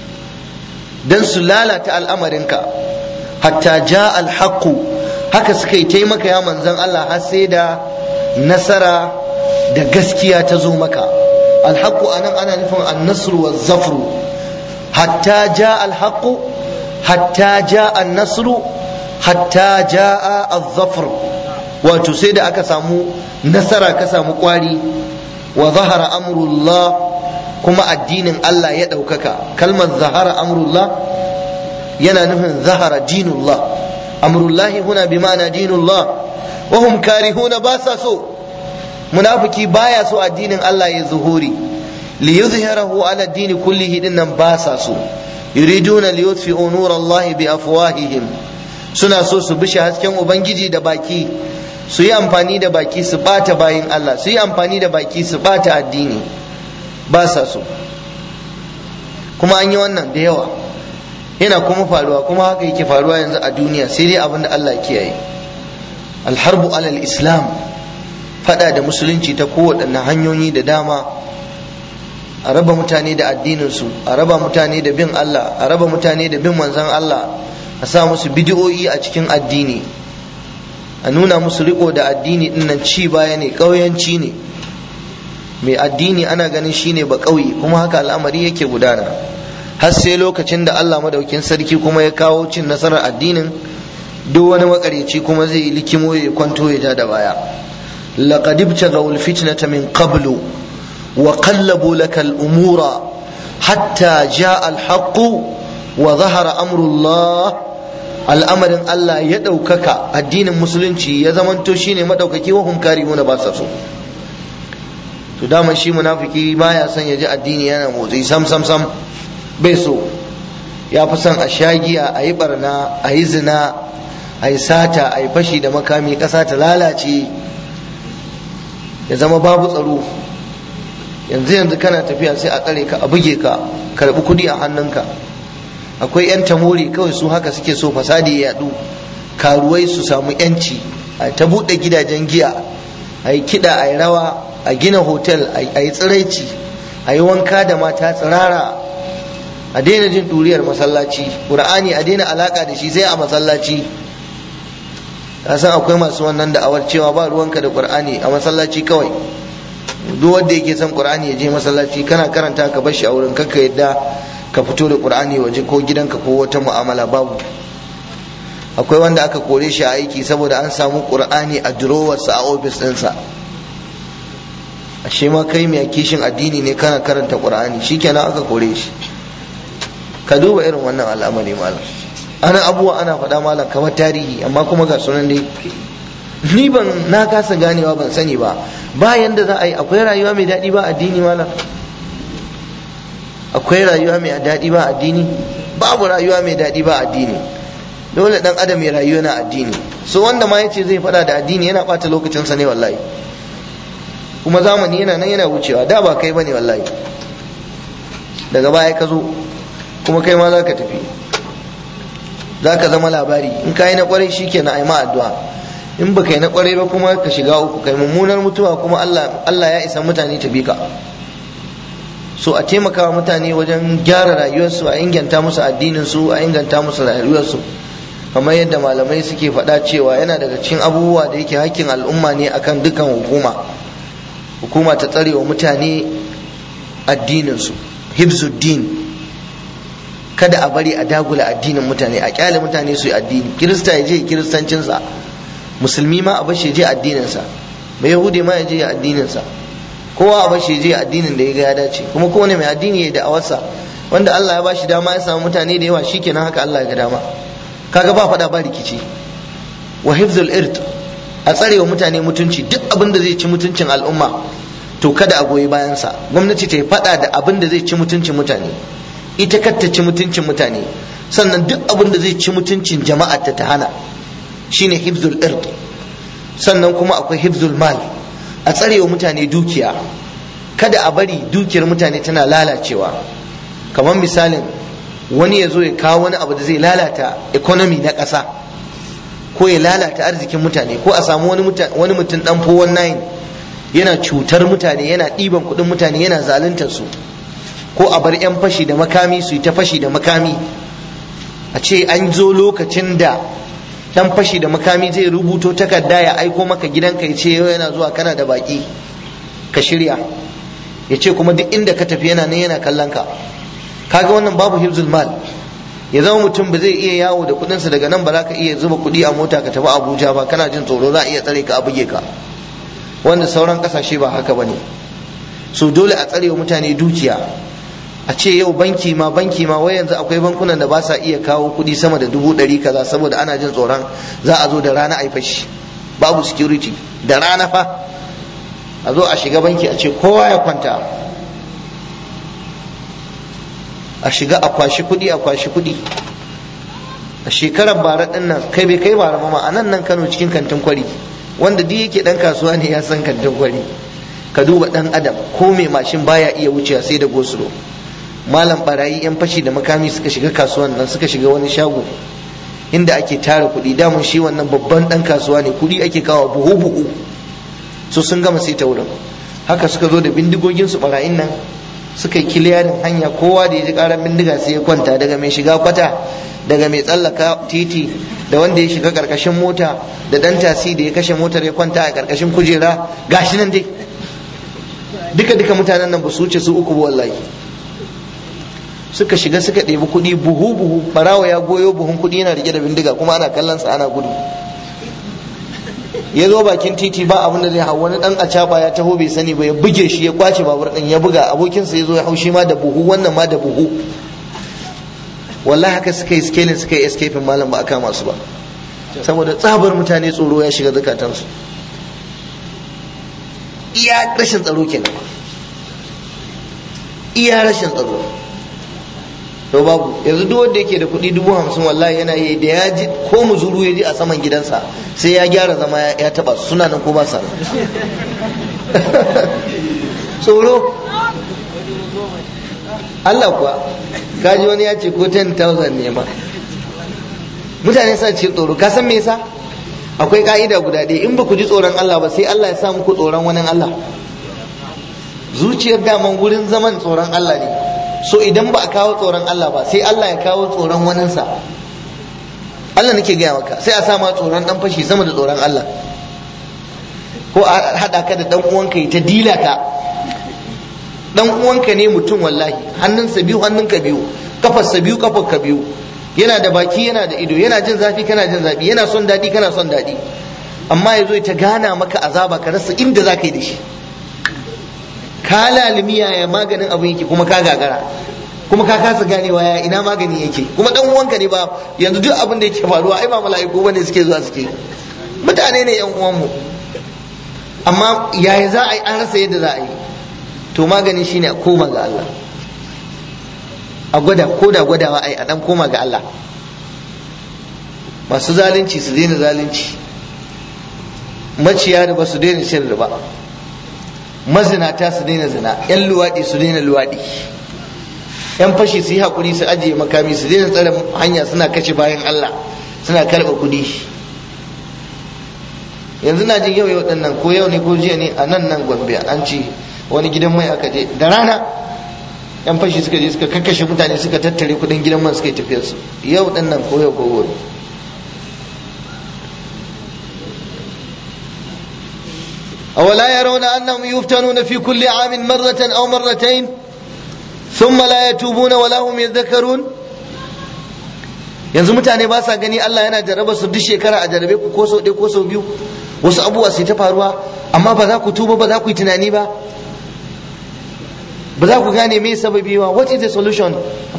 dan su lalata al'amarinka hatta ja alhaqu haka suka yi taimaka ya manzon Allah har sai da nasara da gaskiya ta zo maka alhaqu anan ana nufin annasru wa zafru hatta ja alhaqu hatta ja annasru hatta ja az-zafr wato sai da aka samu nasara ka samu kwari wa zahara amrullah kuma addinin Allah ya ɗaukaka kalmar zahara amrullah yana nufin zahara dinullah amrullahi huna bi ma'ana dinullah wa hum karihuna ba sa so munafiki baya so addinin Allah ya zuhuri li yuzhirahu ala ad-din kullihi dinnan ba sa so yuriduna li yutfi'u nur Allah bi afwahihim suna so su bishe hasken ubangiji da baki su yi amfani da baki su bata bayin Allah su yi amfani da baki su bata addini ba sa so kuma an yi wannan da yawa yana kuma faruwa kuma haka yake faruwa yanzu a duniya sai dai abin da Allah ya kiyaye alharbu alal islam fada da musulunci ta kowaɗanne hanyoyi da dama a raba mutane da addininsu a raba mutane da bin Allah a raba mutane da bin manzon Allah a sa musu bidiyoyi a cikin addini a nuna musu riko da addini dinnan ci baya ne ƙauyanci ne mai addini ana ganin shine ba ƙauye kuma haka al'amari yake gudana har sai lokacin da Allah madaukin sarki kuma ya kawo cin nasarar addinin duk wani makareci kuma zai yi likimo ya kwanto ya ja da baya laqad ibtaghaw al-fitnata min qablu wa qallabu laka al-umura hatta jaa al-haqq wa zahara amru Allah al'amarin Allah ya ɗaukaka addinin musulunci ya zamanto shine madaukaki wa hum karimuna ba sa so to dama shi munafiki baya son ya ji addini yana motsi sam sam sam bai so ya fi son a shagiya a yi barna a yi zina a yi sata a yi fashi da makami ƙasa ta lalace ya zama babu tsaro yanzu yanzu kana tafiya sai a tsare ka a buge ka karɓi kuɗi a hannunka akwai 'yan tamori kawai su haka suke so fasadi ya yaɗu karuwai su samu 'yanci a ta buɗe gidajen giya a yi kiɗa a yi rawa a gina hotel a yi tsiraici a yi wanka da mata tsirara a daina jin ɗuriyar masallaci ƙur'ani a daina alaƙa da shi sai a masallaci ka san akwai masu wannan da'awar cewa ba ruwanka da ƙur'ani a masallaci kawai duk wanda yake son ƙur'ani ya je masallaci kana karanta ka bar shi a wurin kakka yadda ka fito da ƙur'ani waje ko gidanka ko wata mu'amala babu akwai wanda aka kore shi a aiki saboda an samu ƙur'ani a durowarsa a ofis ɗinsa ashe ma kai mai kishin addini ne kana karanta ƙur'ani shikenan aka kore shi ka duba irin wannan al'amari malam ana abubuwa ana faɗa malam kamar tarihi amma kuma ga sunan dai ni ban na kasa ganewa ban sani ba bayan da za a yi akwai rayuwa mai daɗi ba addini malam akwai rayuwa mai daɗi ba addini babu rayuwa mai daɗi ba addini dole dan adam ya rayuwa na addini so wanda ma yace zai faɗa da addini yana ɓata lokacinsa ne wallahi kuma zamani yana nan yana wucewa da ba kai bane wallahi daga baya ka zo kuma kai ma za ka tafi za ka zama labari in ka yi na kwarai shi ke na aima addu'a in ba yi na kwarai ba kuma ka shiga uku kai mummunar mutuwa kuma Allah ya isa mutane ta bi ka so a taimaka wa mutane wajen gyara rayuwarsu a inganta musu addinin su a inganta musu rayuwarsu kamar yadda malamai suke faɗa cewa yana daga cikin abubuwa da yake hakkin al'umma ne akan dukkan hukuma hukuma ta tsare wa mutane addininsu hibzuddin kada a bari a dagula addinin mutane a kyale mutane su yi addini kirista ya je kiristancinsa musulmi ma a bashi je addininsa mai yahudi ma ya je addininsa kowa a bashi je addinin da ya ga ya dace kuma kowane mai addini ya da'awarsa wanda Allah ya bashi dama ya samu mutane da yawa shikenan haka Allah ya ga dama kaga ba faɗa ba rikici wa hifzul irt a tsare wa mutane mutunci duk abin da zai ci mutuncin al'umma to kada a goyi bayansa gwamnati ta yi faɗa da abin da zai ci mutuncin mutane ita kar ta ci mutuncin mutane sannan duk abin da zai ci mutuncin jama'a ta ta hana shine hifzul irt sannan kuma akwai hifzul mal a tsare wa mutane dukiya kada a bari dukiyar mutane tana lalacewa kamar misalin wani ya zo ya kawo wani abu da zai lalata economy na ƙasa ko ya lalata arzikin mutane ko a samu wani mutum dan 419 yana cutar mutane yana ɗiban kuɗin mutane yana zaluntar su ko a bar 'yan fashi da makami su yi ta fashi da makami a ce an zo lokacin da dan fashi da makami zai rubuto takarda ya aiko maka gidanka ya ce yau yana zuwa kana da baki ka shirya ya ce kuma duk inda ka tafi yana nan yana kallon ka kaga wannan babu hibzul mal ya zama mutum ba zai iya yawo da kudinsa daga nan ba za ka iya zuba kudi a mota ka tafi abuja ba kana jin tsoro za a iya tsare ka a buge ka wanda sauran kasashe ba haka bane so dole a tsare wa mutane dukiya a ce yau banki ma banki ma wai yanzu akwai bankunan da ba sa iya kawo kuɗi sama da dubu ɗari kaza saboda ana jin tsoron za a zo da rana a yi fashi babu security da rana fa a zo a shiga banki a ce kowa ya kwanta a shiga a kwashi kuɗi a kwashi kuɗi a shekarar bara ɗin nan kai bai kai bara ma a nan nan kano cikin kantin kwari wanda duk yake ɗan kasuwa ne ya san kantin kwari ka duba ɗan adam ko mai mashin baya iya wucewa sai da gosulo malam barayi yan fashi da makami suka shiga kasuwan nan suka shiga wani shago inda ake tara kuɗi damun shi wannan babban ɗan kasuwa ne kuɗi ake kawo buhu buhu so sun gama sai ta wurin haka suka zo da bindigogin su barayin nan suka yi kiliyarin hanya kowa da ya ji karar bindiga sai ya kwanta daga mai shiga kwata daga mai tsallaka titi da wanda ya shiga karkashin mota da dan tasi da ya kashe motar ya kwanta a karkashin kujera gashi nan dai duka duka mutanen nan ba su wuce su uku wallahi suka shiga suka ɗebi kuɗi buhu buhu barawa ya goyo buhun kuɗi yana rike da bindiga kuma ana kallon sa ana gudu ya zo bakin titi ba abin da zai hau wani dan acaba ya taho bai sani ba ya buge shi ya kwace babur din ya buga abokinsa ya zo ya hau shi ma da buhu wannan ma da buhu wallahi haka suka yi scaling suka yi escaping malam ba a kama su ba saboda tsabar mutane tsoro ya shiga zakatansu iya rashin tsaro kenan iya rashin tsaro to babu yanzu duk wanda yake da kuɗi dubu hamsin wallahi yana yi da ya ji ko muzuru ya ji a saman gidansa sai ya gyara zama ya taba suna nan ko ba sa tsoro Allah kuwa kaji wani ya ce ko 10,000 ne ma mutane sa ce tsoro ka san me yasa akwai ka'ida guda ɗaya in ba ku ji tsoron Allah ba sai Allah ya sa muku tsoron wani Allah zuciyar daman wurin zaman tsoron Allah ne so idan ba a kawo tsoron Allah ba sai Allah ya kawo tsoron waninsa Allah nake gaya maka sai a sa ma tsoron dan fashi sama da tsoron Allah ko a haɗa ka da dan uwanka ta dila ka dan uwanka ne mutum wallahi hannunsa biyu hannunka biyu kafarsa biyu kafarka biyu yana da baki yana da ido yana jin zafi kana jin zafi yana son daɗi kana son daɗi amma ya zo ta gana maka azaba ka rasa inda za ka yi da shi ka lalimi yaya maganin abin yake kuma ka gagara kuma ka kasa ganewa ya ina magani yake kuma dan uwanka ne ba yanzu duk abin da yake faruwa ai ba mala'iku bane suke zuwa suke mutane ne yan uwanmu amma yaya za a yi an rasa yadda za a yi to magani shine a koma ga Allah a gwada ko da gwadawa ai a dan koma ga Allah masu zalunci su daina zalunci maciya da ba su daina cin riba mazinata su daina zina yan luwaɗi su daina luwaɗi yan fashi su yi haƙuri su ajiye makami su daina tsare hanya suna kashe bayan Allah suna karɓa kuɗi yanzu na jin yau yau ɗin nan ko yau ne ko jiya ne a nan nan gombe an ce wani gidan mai aka je da rana yan fashi suka je suka kakkashe mutane suka tattare kuɗin gidan man suka yi tafiyar su yau ɗin nan ko yau ko gobe أولا يرون أنهم يفتنون في كل عام مرة أو مرتين ثم لا يتوبون ولا هم يذكرون yanzu mutane ba sa gani Allah yana jarraba su duk shekara a jarrabe ku ko sau ɗaya ko sau biyu wasu abubuwa su ta faruwa amma ba za ku tuba ba za ku yi tunani ba ba za ku gane me sababi ba what is the solution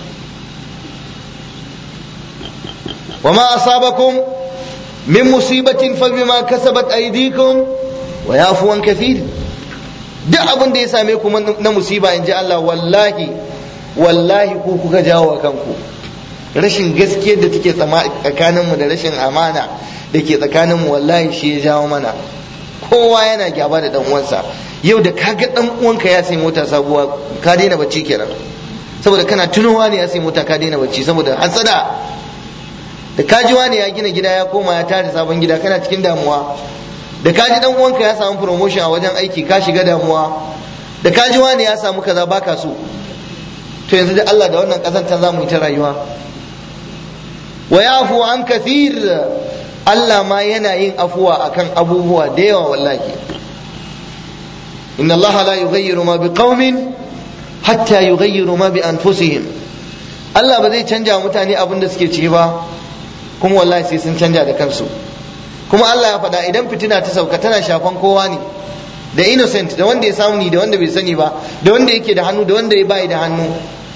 wa ma asabakum min musibatin fa bima kasabat aydikum wa yafuwan kafir duk abin da ya same ku na musiba in ji Allah wallahi wallahi ku kuka jawo wa kanku rashin gaskiyar da take tsakaninmu da rashin amana da ke tsakaninmu wallahi shi ya jawo mana kowa yana gyaba da dan uwansa yau da kaga dan uwanka ya sai mota sabuwa ka daina bacci kenan saboda kana tunowa ne ya sai mota ka daina bacci saboda hasada da kaji wani ya gina gida ya koma ya tare sabon gida kana cikin damuwa da kaji dan uwanka ya samu promotion a wajen aiki ka shiga damuwa da kaji wani ya samu kaza baka so to yanzu da Allah da wannan kazanta za mu yi ta rayuwa wa yafu an kathir Allah ma yana yin afuwa akan abubuwa da yawa wallahi inna Allah la yughayyiru ma biqaumin hatta yughayyiru ma bi anfusihim Allah ba zai canja mutane abin da suke ciki ba kuma wallahi sai sun canja da kansu kuma Allah ya faɗa idan fitina ta sauka tana shafan kowa ne da innocent da wanda ya samu ni da wanda bai sani ba da wanda yake da hannu da wanda ya bai da hannu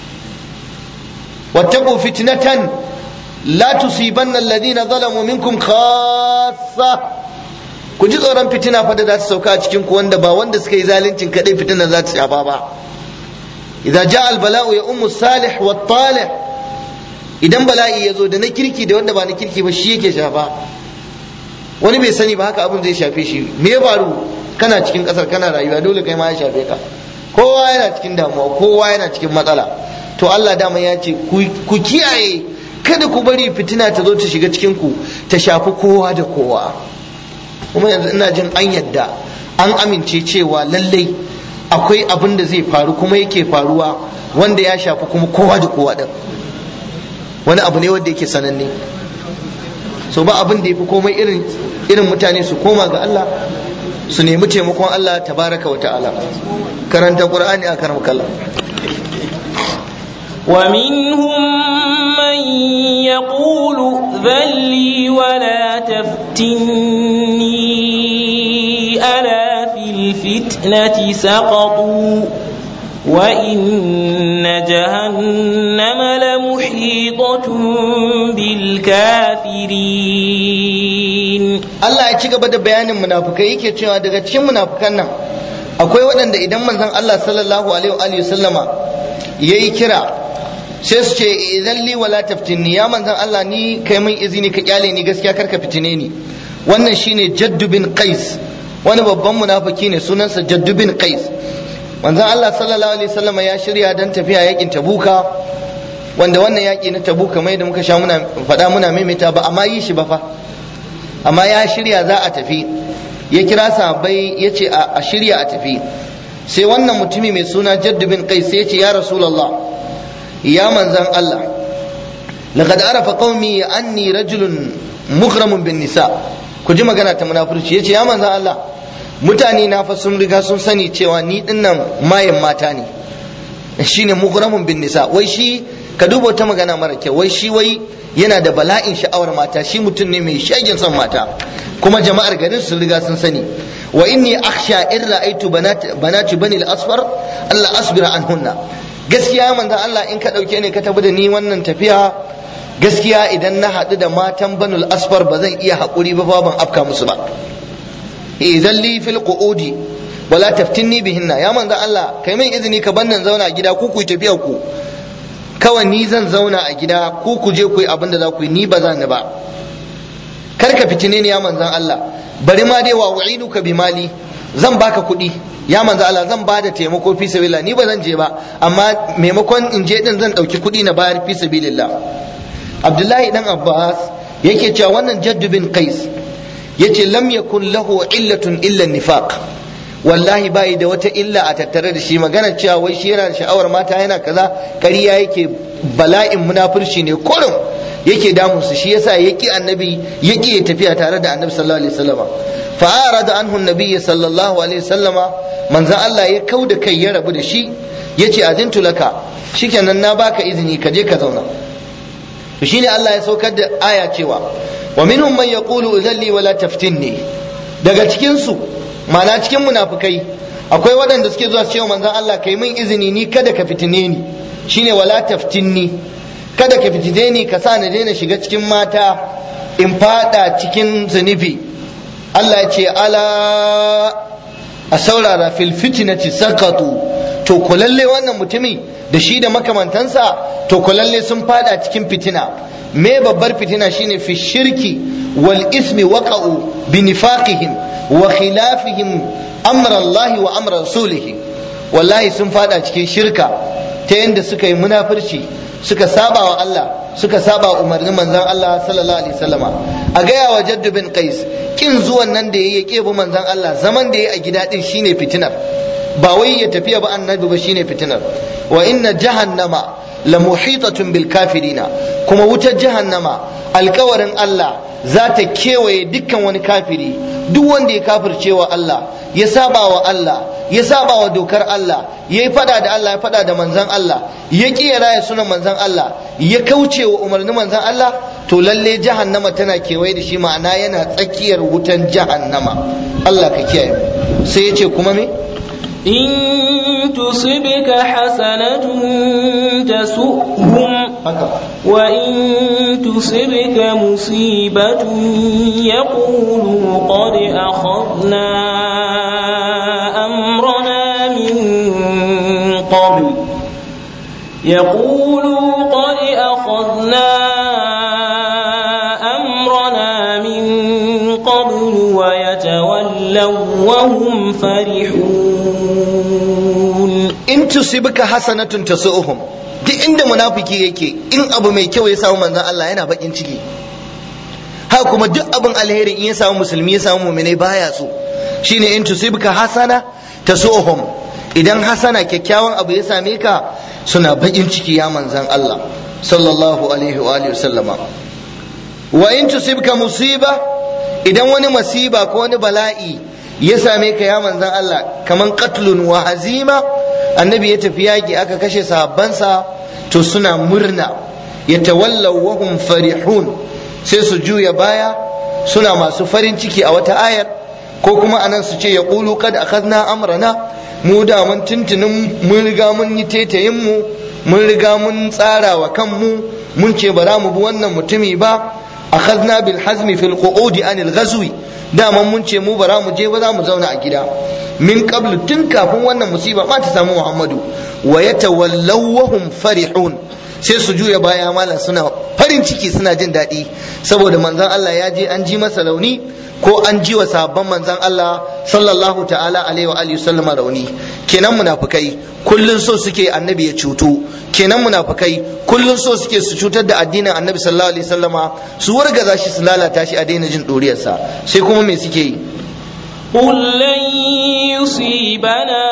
wattaqu fitnatan la tusibanna alladhina zalamu minkum khassa ku ji tsoron fitina fa da za ta sauka a cikin ku wanda ba wanda suka yi zaluncin kadai fitinan za ta shafa ba idza jaa al bala'u ya ummu salih wa talih idan bala'i ya zo da na kirki da wanda ba na kirki ba shi yake shafa wani bai sani ba haka abin zai shafe shi me ya faru kana cikin kasar kana rayuwa dole kai ma ya shafe ka kowa yana cikin damuwa kowa yana cikin matsala to Allah dama ya ce ku kiyaye kada ku bari fitina ta zo ta shiga cikin ku ta shafi kowa da kowa kuma yanzu ina jin an yadda an amince cewa lallai akwai abin da zai faru kuma yake faruwa wanda ya shafi kuma kowa da kowa din wani abu ne wanda yake sananne so ba abin da ya fi komai irin irin mutane su koma ga Allah su nemi taimakon Allah tabaraka wa ta'ala karanta qur'ani a karam kallah ومنهم من يقول ذلي ولا تفتني ألا في الفتنة سقطوا وإن جهنم لمحيطة بالكافرين Allah ya ci gaba da bayanin munafukai yake cewa daga cikin munafukan nan akwai waɗanda idan manzon Allah sallallahu alaihi wa sallama yayi kira sai su ce idan li wala taftinni ya manzon Allah ni kai min izini ka kyale ni gaskiya karka fitine ni wannan shine Jaddu bin Qais wani babban munafiki ne sunansa Jaddu bin Qais manzon Allah sallallahu alaihi wasallam ya shirya dan tafiya yakin Tabuka wanda wannan yaki na Tabuka mai da muka sha muna faɗa muna maimaita ba amma yi shi ba fa amma ya shirya za a tafi ya kira sahabbai ya ce a shirya a tafi sai wannan mutumi mai suna Jaddu bin Qais sai ya ce ya Rasulullah ya manzan Allah laqad arafa qaumi anni rajulun mughramun bin nisa ku ji magana ta munafurci yace ya manzan Allah mutane na fa sun riga sun sani cewa ni dinnan mayan mata ne shine mughramun bin nisa wai shi ka duba wata magana mara kyau wai shi wai yana da bala'in sha'awar mata shi mutum ne mai shagin son mata kuma jama'ar garin sun riga sun sani wa inni akhsha in ra'aytu banati bani al-asfar Allah asbira anhunna gaskiya manzon Allah in ka dauke ne ka tafi da ni wannan tafiya gaskiya idan na haɗu da matan banul asfar ba zan iya haƙuri ba ban afka musu ba idan li fil qu'udi wala taftinni bihinna ya manzon Allah kai min izini ka bannan zauna a gida ku ku tafiya ku kawai ni zan zauna a gida ku ku je ku yi abin da za ku yi ni ba za ni ba kar ka fitine ni ya manzon Allah bari ma dai wa wa'iduka bi mali zan baka kuɗi ya manzo Allah zan bada taimako fi sabilillah ni ba zan je ba amma maimakon in je din zan ɗauki kuɗi na bayar fi sabilillah Abdullahi dan Abbas yake cewa wannan Jadd bin Qais yace lam yakun lahu illatun illa nifaq wallahi bai da wata illa a tattare da shi magana cewa wai shi yana da sha'awar mata yana kaza ƙarya yake bala'in munafurci ne kurum yake damun su shi yasa yaki annabi yaki ya tafiya tare da annabi sallallahu alaihi wasallam fa arada anhu annabi sallallahu alaihi wasallam manzon Allah ya kauda kai ya rabu da shi yace azintu laka shikenan na baka izini ka je ka zauna to shine Allah ya saukar da aya cewa wa minhum man yaqulu udhalli wala taftinni daga cikin su ma'ana cikin munafikai akwai waɗanda suke zuwa su cewa manzon Allah kai min izini ni kada ka fitine ni shine wala taftinni kada ka fitine ni ka sa na daina shiga cikin mata in fada cikin zunubi Allah ya ce ala a saurara fil fitnati sakatu to kulalle wannan mutumi da shi da makamantansa to kulalle sun fada cikin fitina me babbar fitina shine fi shirki wal ismi waqa'u bi nifaqihim wa khilafihim amra Allah wa amra rasulih wallahi sun fada cikin shirka ta yanda suka yi munafurci suka saba wa Allah suka saba umarnin manzon Allah sallallahu alaihi wasallama a gaya wa Jaddu bin Qais kin zuwan nan da yayi ya bi manzon Allah zaman da yayi a gida din shine fitinar ba wai ya tafiya ba annabi ba shine fitinar wa inna jahannama la muhitatun bil kafirina kuma wutar jahannama alkawarin Allah za ta kewaye dukkan wani kafiri duk wanda ya kafircewa Allah ya saba wa Allah ya saba wa dokar Allah ya yi fada da Allah ya fada da manzan Allah ya ƙi ya raya sunan manzan Allah ya kauce wa umarnin manzan Allah to lalle jahannama tana kewaye da shi ma'ana yana tsakiyar wutan jahannama Allah ka kiyaye sai ya ce kuma me إن تصبك حسنة تسؤهم وإن تصبك مصيبة يقولوا قد أخذنا أمرنا من قبل يقولوا قد أخذنا أمرنا من قبل ويتولوا وهم فرحون in tusibka hasanatun tasu'uhum duk inda munafiki yake in abu mai kyau ya samu manzon Allah yana bakin ciki haka kuma duk abin alheri in ya samu musulmi ya samu mu'minai baya so shine in tusibka hasana tasu'uhum idan hasana kyakkyawan abu ya same ka suna bakin ciki ya manzon Allah sallallahu alaihi wa alihi wasallama wa in tusibka musiba idan wani masiba ko wani bala'i ya same ka ya manzon Allah kaman qatlun wa hazima annabi ya tafi yaki aka kashe sahabbansa to suna murna ya tawallaw wa hum farihun sai su juya baya suna masu farin ciki a wata ayar ko kuma anan su ce ya qulu kad akhadna amrana mu da mun tuntunin mun riga mun yi tetayin mu mun riga mun tsara wa kanmu mun ce ba za mu bi wannan mutumi ba akhadna bil hazmi fil qu'udi anil ghazwi dama mun ce mu bara mu je ba za mu zauna a gida min qablu tun kafin wannan musiba ma ta samu Muhammadu wa yatawallaw wa hum farihun sai su juya baya malam suna farin ciki suna jin daɗi saboda manzon Allah ya je an ji masa rauni ko an ji wa sabon manzon Allah sallallahu ta'ala alaihi wa alihi sallama rauni kenan munafikai kullun so suke annabi ya cutu kenan munafikai kullun so suke su cutar da addinin annabi sallallahu alaihi sallama su wargaza shi su lalata shi a daina jin ɗuriyarsa sai kuma me suke yi قل لن يصيبنا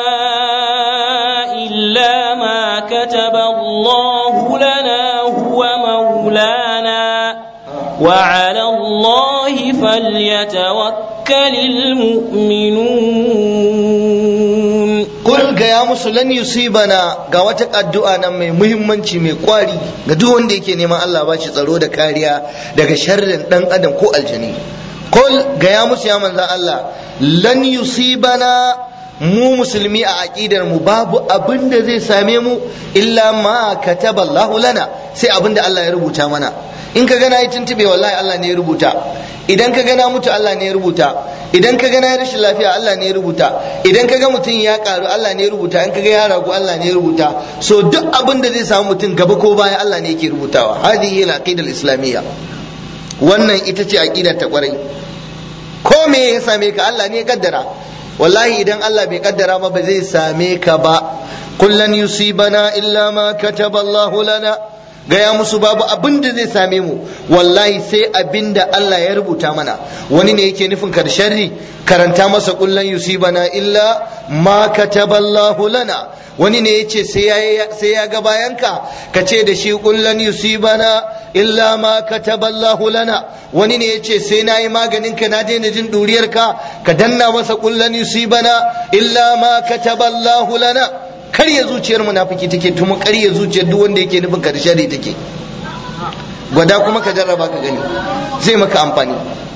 إلا ما كتب الله لنا هو مولانا وعلى الله فليتوكل المؤمنون Kul gaya musu lan yusibana ga wata addu'a nan mai muhimmanci mai kwari ga duk wanda yake neman Allah ba shi tsaro da kariya daga sharrin dan adam ko aljani. Kul gaya musu ya manzan Allah lan yusibana mu musulmi a aqidar mu babu abin da zai same mu illa ma kataba Allahu lana sai abin da Allah ya rubuta mana in ka gana yi tuntube wallahi Allah ne ya rubuta idan ka gana mutu Allah ne ya rubuta idan ka gana rashin lafiya Allah ne ya rubuta idan ka ga mutum ya karu Allah ne ya rubuta in ka ga ya ragu Allah ne ya rubuta so duk abin da zai samu mutum gaba ko baya Allah ne yake rubutawa hadihi al-aqida al-islamiyya wannan ita ce aqidar ta kwarai ko me ya same ka Allah ne ya kaddara wallahi idan Allah bai kaddara ba ba zai same ka ba kullan yusibana illa ma kataba Allah lana gaya musu babu abin da zai same mu wallahi sai abin da Allah ya rubuta mana wani ne yake nufin kar sharri karanta masa kullan yusibana illa ma kataballahu lana wani ne yace sai ya sai ya ga bayanka ka ce da shi kullan yusibana illa ma kataballahu lana wani ne yace sai nayi maganin ka na daina jin duriyar ka ka danna masa kullan yusibana illa ma kataballahu lana karya zuciyar munafiki take tuma karya zuciyar duk wanda yake nufin ka da shari take gwada kuma ka jarraba ka gani zai maka amfani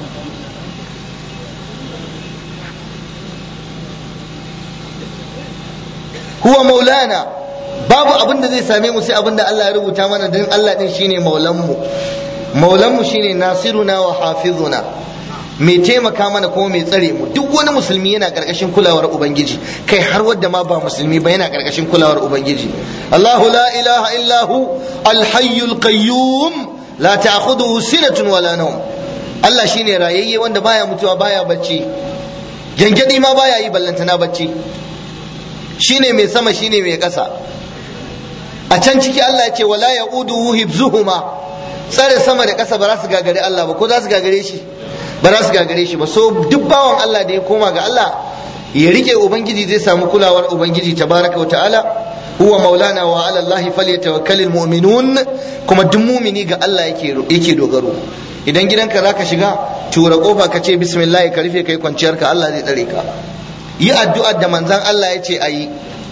huwa maulana babu abin da zai same mu sai abin da Allah ya rubuta mana don Allah din shine maulanmu maulanmu shine nasiruna wa hafizuna mai taimaka mana kuma mai tsare mu duk wani musulmi yana karkashin kulawar ubangiji kai har wadda ma ba musulmi ba yana karkashin kulawar ubangiji Allahu la ilaha illa hu alhayyul qayyum la ta'khudhuhu sinatun wala nawm Allah shine rayayye wanda baya mutuwa baya bacci gangadi ma baya yi ballantana bacci shine mai sama shine mai ƙasa a can ciki Allah ya ce wala ya'uduhu hibzuhuma tsare sama da ƙasa ba za su gagare Allah ba ko za su gagare shi ba za su gagare shi ba so duk bawan Allah da ya koma ga Allah ya rike ubangiji zai samu kulawar ubangiji tabaraka wa ta'ala huwa maulana wa ala Allah falyatawakkalul mu'minun kuma duk mumini ga Allah yake yake dogaro idan gidanka zaka shiga tura kofa ka ce bismillah ka rufe kai kwanciyar ka Allah zai tsare ka yi addu'ar da manzon Allah ya ce ayi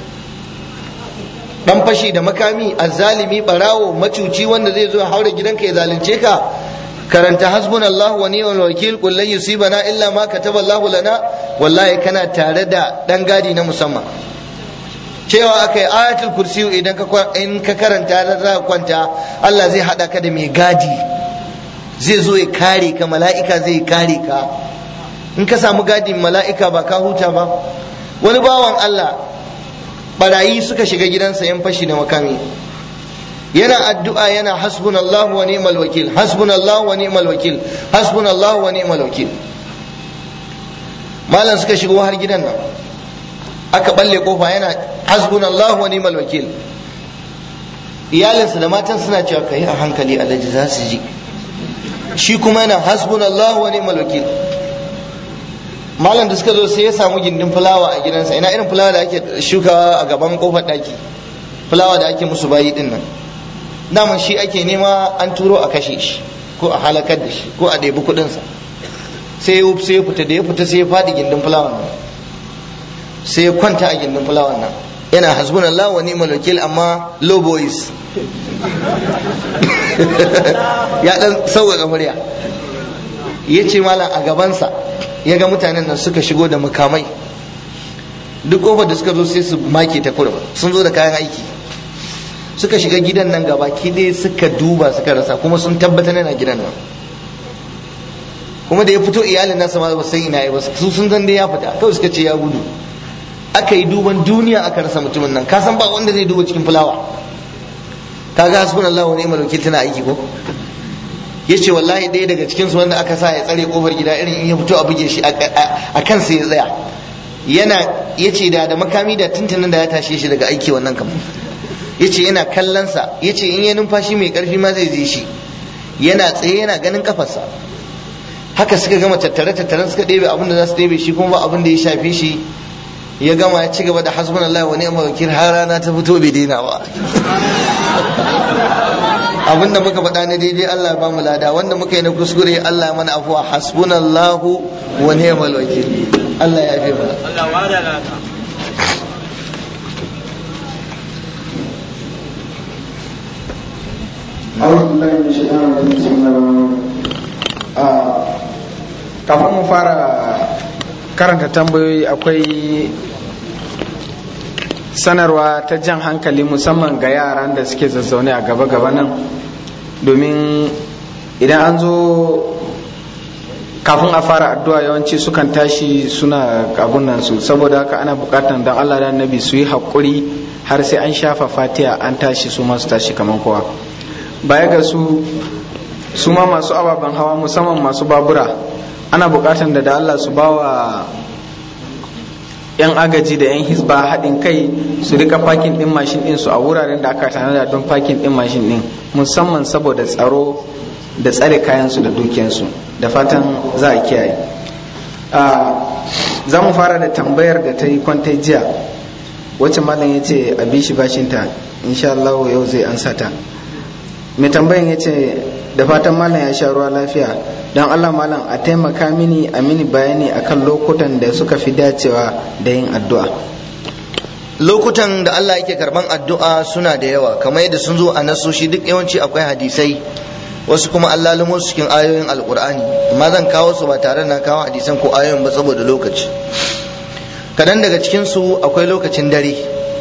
dan fashi da makami azzalimi barawo macuci wanda zai zo haure gidanka ya zalunce ka karanta hasbunallahu wa ni'mal wakil qul lan yusibana illa ma kataba Allahu lana wallahi kana tare da dan gadi na musamman cewa akai ayatul kursi idan ka in ka karanta da za ka kwanta Allah zai hada ka da mai gadi zai zo ya kare ka mala'ika zai kare ka in ka samu gadin mala'ika ba ka huta ba wani bawan Allah barayi suka shiga gidansa yan fashi da makami yana addu'a yana hasbunallahu wa ni'mal wakil hasbunallahu wa ni'mal wakil hasbunallahu wa ni'mal wakil malam suka shigo har gidan nan aka balle kofa yana hasbunallahu wa ni'mal wakil iyalinsa da matan suna cewa kai a hankali alhaji za su ji shi kuma yana hasbunallahu wa ni'mal wakil malam da suka zo sai ya samu gindin fulawa a gidansa ina irin fulawa da ake shukawa a gaban kofar daki fulawa da ake musu bayi din nan daman shi ake nema an turo a kashe shi ko a halakar da shi ko a ɗebi kuɗinsa sai ya sai ya fita da ya fita sai ya faɗi gindin fulawan nan sai ya kwanta a gindin fulawan nan yana hasbun Allah wa ni'mal wakil amma low boys ya dan sauƙaƙa murya ya ce malam a gabansa ya ga mutanen nan suka shigo da mukamai duk kofar da suka zo sai su make ta kurum sun zo da kayan aiki suka shiga gidan nan gaba dai suka duba suka rasa kuma sun tabbatar yana gidan nan kuma da ya fito iyalin nasa ma ba san ina ba su sun san dai ya fita kawai suka ce ya gudu aka yi duban duniya aka rasa mutumin nan ka san ba wanda zai duba cikin fulawa kaga hasbunallahu wa ni'mal wakil tana aiki ko yace wallahi ɗaya daga cikin su wanda aka sa ya tsare kofar gida irin in ya fito a buge shi a kansa ya tsaya yana yace da da makami da tuntunin da ya tashe shi daga aiki wannan kamar yace yana kallon sa yace in ya numfashi mai karfi ma zai je shi yana tsaye yana ganin kafarsa haka suka gama tattare tattaren suka ɗebe abin da za su ɗebe shi kuma ba abin da ya shafe shi ya gama ya ci gaba da hasbunallahu wa ni'mal wakil har rana ta fito bai daina ba abinda muka faɗa na daidai Allah ba mu lada wanda muka yi na kuskure Allah ya mana afuwa hasbunallahu wa ni'mal wakil Allah ya fi mana Allah wada laka أعوذ بالله من الشيطان الرجيم بسم الله الرحمن الرحيم kafin mu fara karanta tambayoyi akwai sanarwa ta jan hankali musamman ga yaran da suke zazzaune a gaba-gaba nan domin idan an zo kafin a fara addu'a yawanci sukan tashi suna nan su saboda haka ana bukatan don allah da annabi su yi haƙuri har sai an shafa fatiha an tashi su masu tashi kamar kowa baya ga su su ma masu ababen hawa musamman masu babura ana bukatan da da Allah su bawa yan agaji da yan hisba haɗin kai su rika fakin ɗin mashin ɗin su a wuraren da aka tanada don fakin ɗin mashin ɗin musamman saboda tsaro da tsare kayansu da dukiyansu da fatan za a kiyaye za mu fara da tambayar da ta yi kwantai jiya wacce malam ya ce a bishi bashinta insha Allah yau zai ansa ta mai tambayan ya ce da fatan malam ya sha ruwa lafiya don allah malam a taimaka mini a mini bayani akan lokutan da suka fi dacewa da yin addu'a lokutan da Allah yake karban addu'a suna da yawa kamar yadda sun zo a nasoshi duk yawanci akwai hadisai wasu kuma Allah lumo su cikin ayoyin alkur'ani amma zan kawo su ba tare na kawo hadisan ko ayoyin ba saboda lokaci kadan daga cikin su akwai lokacin dare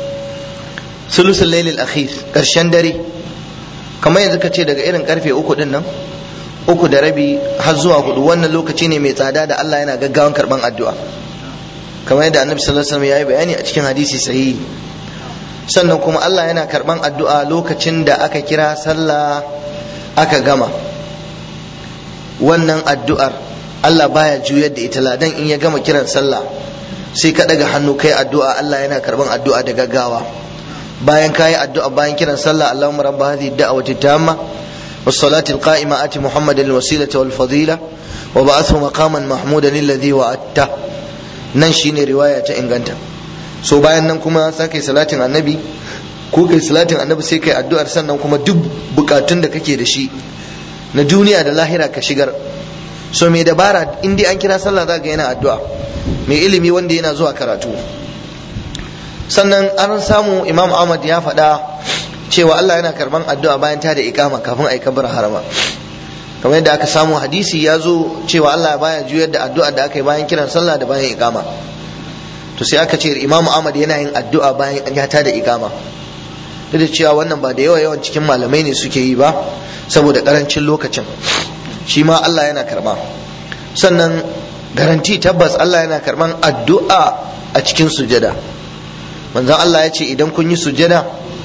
sulusul lailil akhir karshen dare kamar yanzu ka ce daga irin karfe uku din nan uku da rabi har zuwa hudu wannan lokaci ne mai tsada da Allah yana gaggawan karban addu'a kamar yadda annabi sallallahu alaihi wasallam ya yi bayani a cikin hadisi sahihi sannan kuma Allah yana karban addu'a lokacin da aka kira sallah aka gama wannan addu'ar Allah baya juyar da ita ladan in ya gama kiran sallah sai ka daga hannu kai addu'a Allah yana karban addu'a da gaggawa bayan kayi addu'a bayan kiran sallah Allahumma rabb hadhihi ad-da'wati tamma والصلاة القائمة آت محمد الوسيلة والفضيلة وبعثه مقاما محمودا الذي وعدته nan shine riwaya ta inganta so bayan nan kuma sa kai salatin annabi ko kai salatin annabi sai kai addu'ar sannan kuma duk bukatun da kake da shi na duniya da lahira ka shigar so mai dabara in dai an kira sallah za ga yana addu'a mai ilimi wanda yana zuwa karatu sannan an samu imam ahmad ya faɗa cewa Allah yana karban addu'a bayan ta da ikama kafin a yi kabar harama kamar yadda aka samu hadisi ya zo cewa Allah baya juyar da addu'a da aka yi bayan kiran sallah da bayan ikama to sai aka ce Imam Ahmad yana yin addu'a bayan an ya da ikama duk da cewa wannan ba da yawa yawan cikin malamai ne suke yi ba saboda karancin lokacin shi ma Allah yana karba sannan garanti tabbas Allah yana karban addu'a a cikin sujada manzon Allah ya ce idan kun yi sujada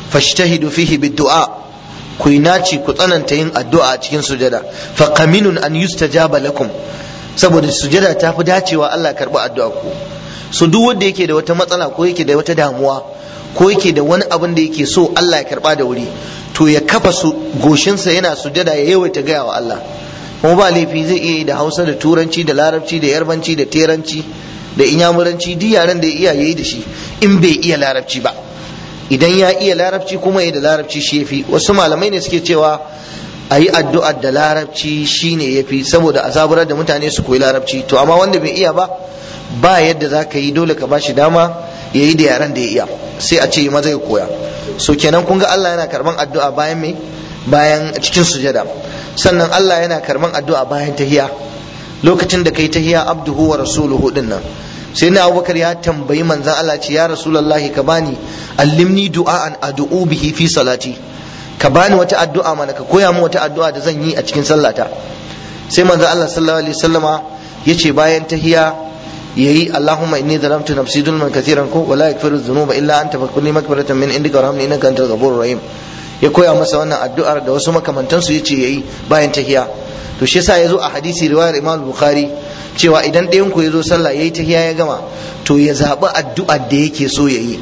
fashtahidu fihi bid-du'a ku yi naci ku tsananta yin addu'a a cikin sujada fa qaminun an yustajaba lakum saboda sujada ta fi dacewa Allah ya karbi addu'a ku so duk wanda yake da wata matsala ko yake da wata damuwa ko yake da wani abin da yake so Allah ya karba da wuri to ya kafa su goshinsa yana sujada ya yawaita gaya wa Allah kuma ba laifi zai iya yi da Hausa da Turanci da Larabci da Yarbanci da Teranci da Inyamuranci duk yaren da ya iya yayi da shi in bai iya Larabci ba idan ya iya Larabci kuma ya da Larabci shi yafi wasu malamai ne suke cewa a yi addu'ar da Larabci shine yafi saboda a zaburar da mutane su koyi Larabci to amma wanda bai iya ba ba yadda za ka yi dole ka bashi dama ya yi da yaren da ya iya sai a ce maza ya koya so kenan kun ga Allah yana karban addu'a bayan me bayan cikin sujada sannan Allah yana karban addu'a bayan tahiya lokacin da kai tahiya abduhu wa rasuluhu din nan sai na abubakar ya tambayi manzan Allah ce ya rasulullahi ka bani allimni du'a'an addu'u bihi fi salati ka bani wata addu'a mana ka koya min wata addu'a da zan yi a cikin sallata sai manzan Allah sallallahu alaihi wasallama yace bayan tahiya yayi Allahumma inni zalamtu nafsi zulman kathiran ko wala yaghfiru dhunuba illa anta fakulli maghfiratan min indika warhamni innaka antal ghafurur rahim ya koya masa wannan addu'ar da wasu makamantan su yace yayi bayan tahiya to shi yasa yazo a hadisi riwayar Imam Bukhari cewa idan ɗayan ku yazo sallah yayi tahiya ya gama to ya zabi addu'ar da yake so yayi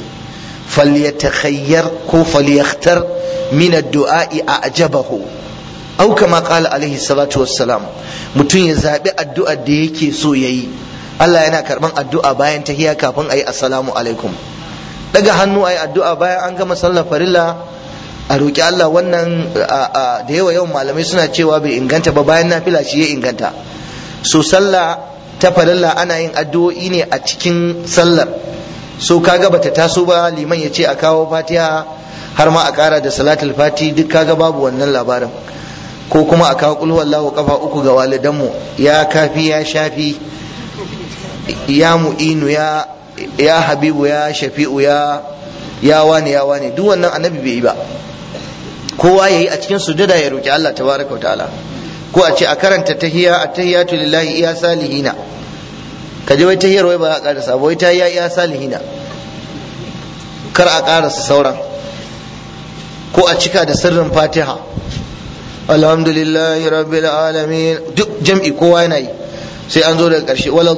falyatakhayyar ko falyakhtar min ad-du'a'i a'jabahu au kama qala alaihi salatu wassalam mutum ya zabi addu'ar da yake so yayi Allah yana karban addu'a bayan tahiya kafin ayi assalamu alaikum daga hannu ayi addu'a bayan an gama sallar farilla a roki Allah wannan da yawa yawan malamai suna cewa bai inganta ba bayan nafila shi ya inganta so sallah ta farilla ana yin addu'o'i ne a cikin sallar so kaga bata taso ba liman ya ce a kawo fatiha har ma a kara da salatul fati duk kaga babu wannan labarin ko kuma a kawo kulhu wallahu kafa uku ga walidanmu ya kafi ya shafi ya mu'inu ya ya habibu ya shafi'u ya ya wani ya wani duk wannan annabi bai yi ba kowa yayi a cikin sujada ya roki Allah tabaraka ta'ala ko a ce a karanta tahiyya at-tahiyatu lillahi iya salihina ka je wai tahiyar wai ba a karasa wai ta iya iya salihina kar a karasa sauran ko a cika da sirrin fatiha alhamdulillahi rabbil alamin duk jam'i kowa yana yi sai an zo daga ƙarshe wala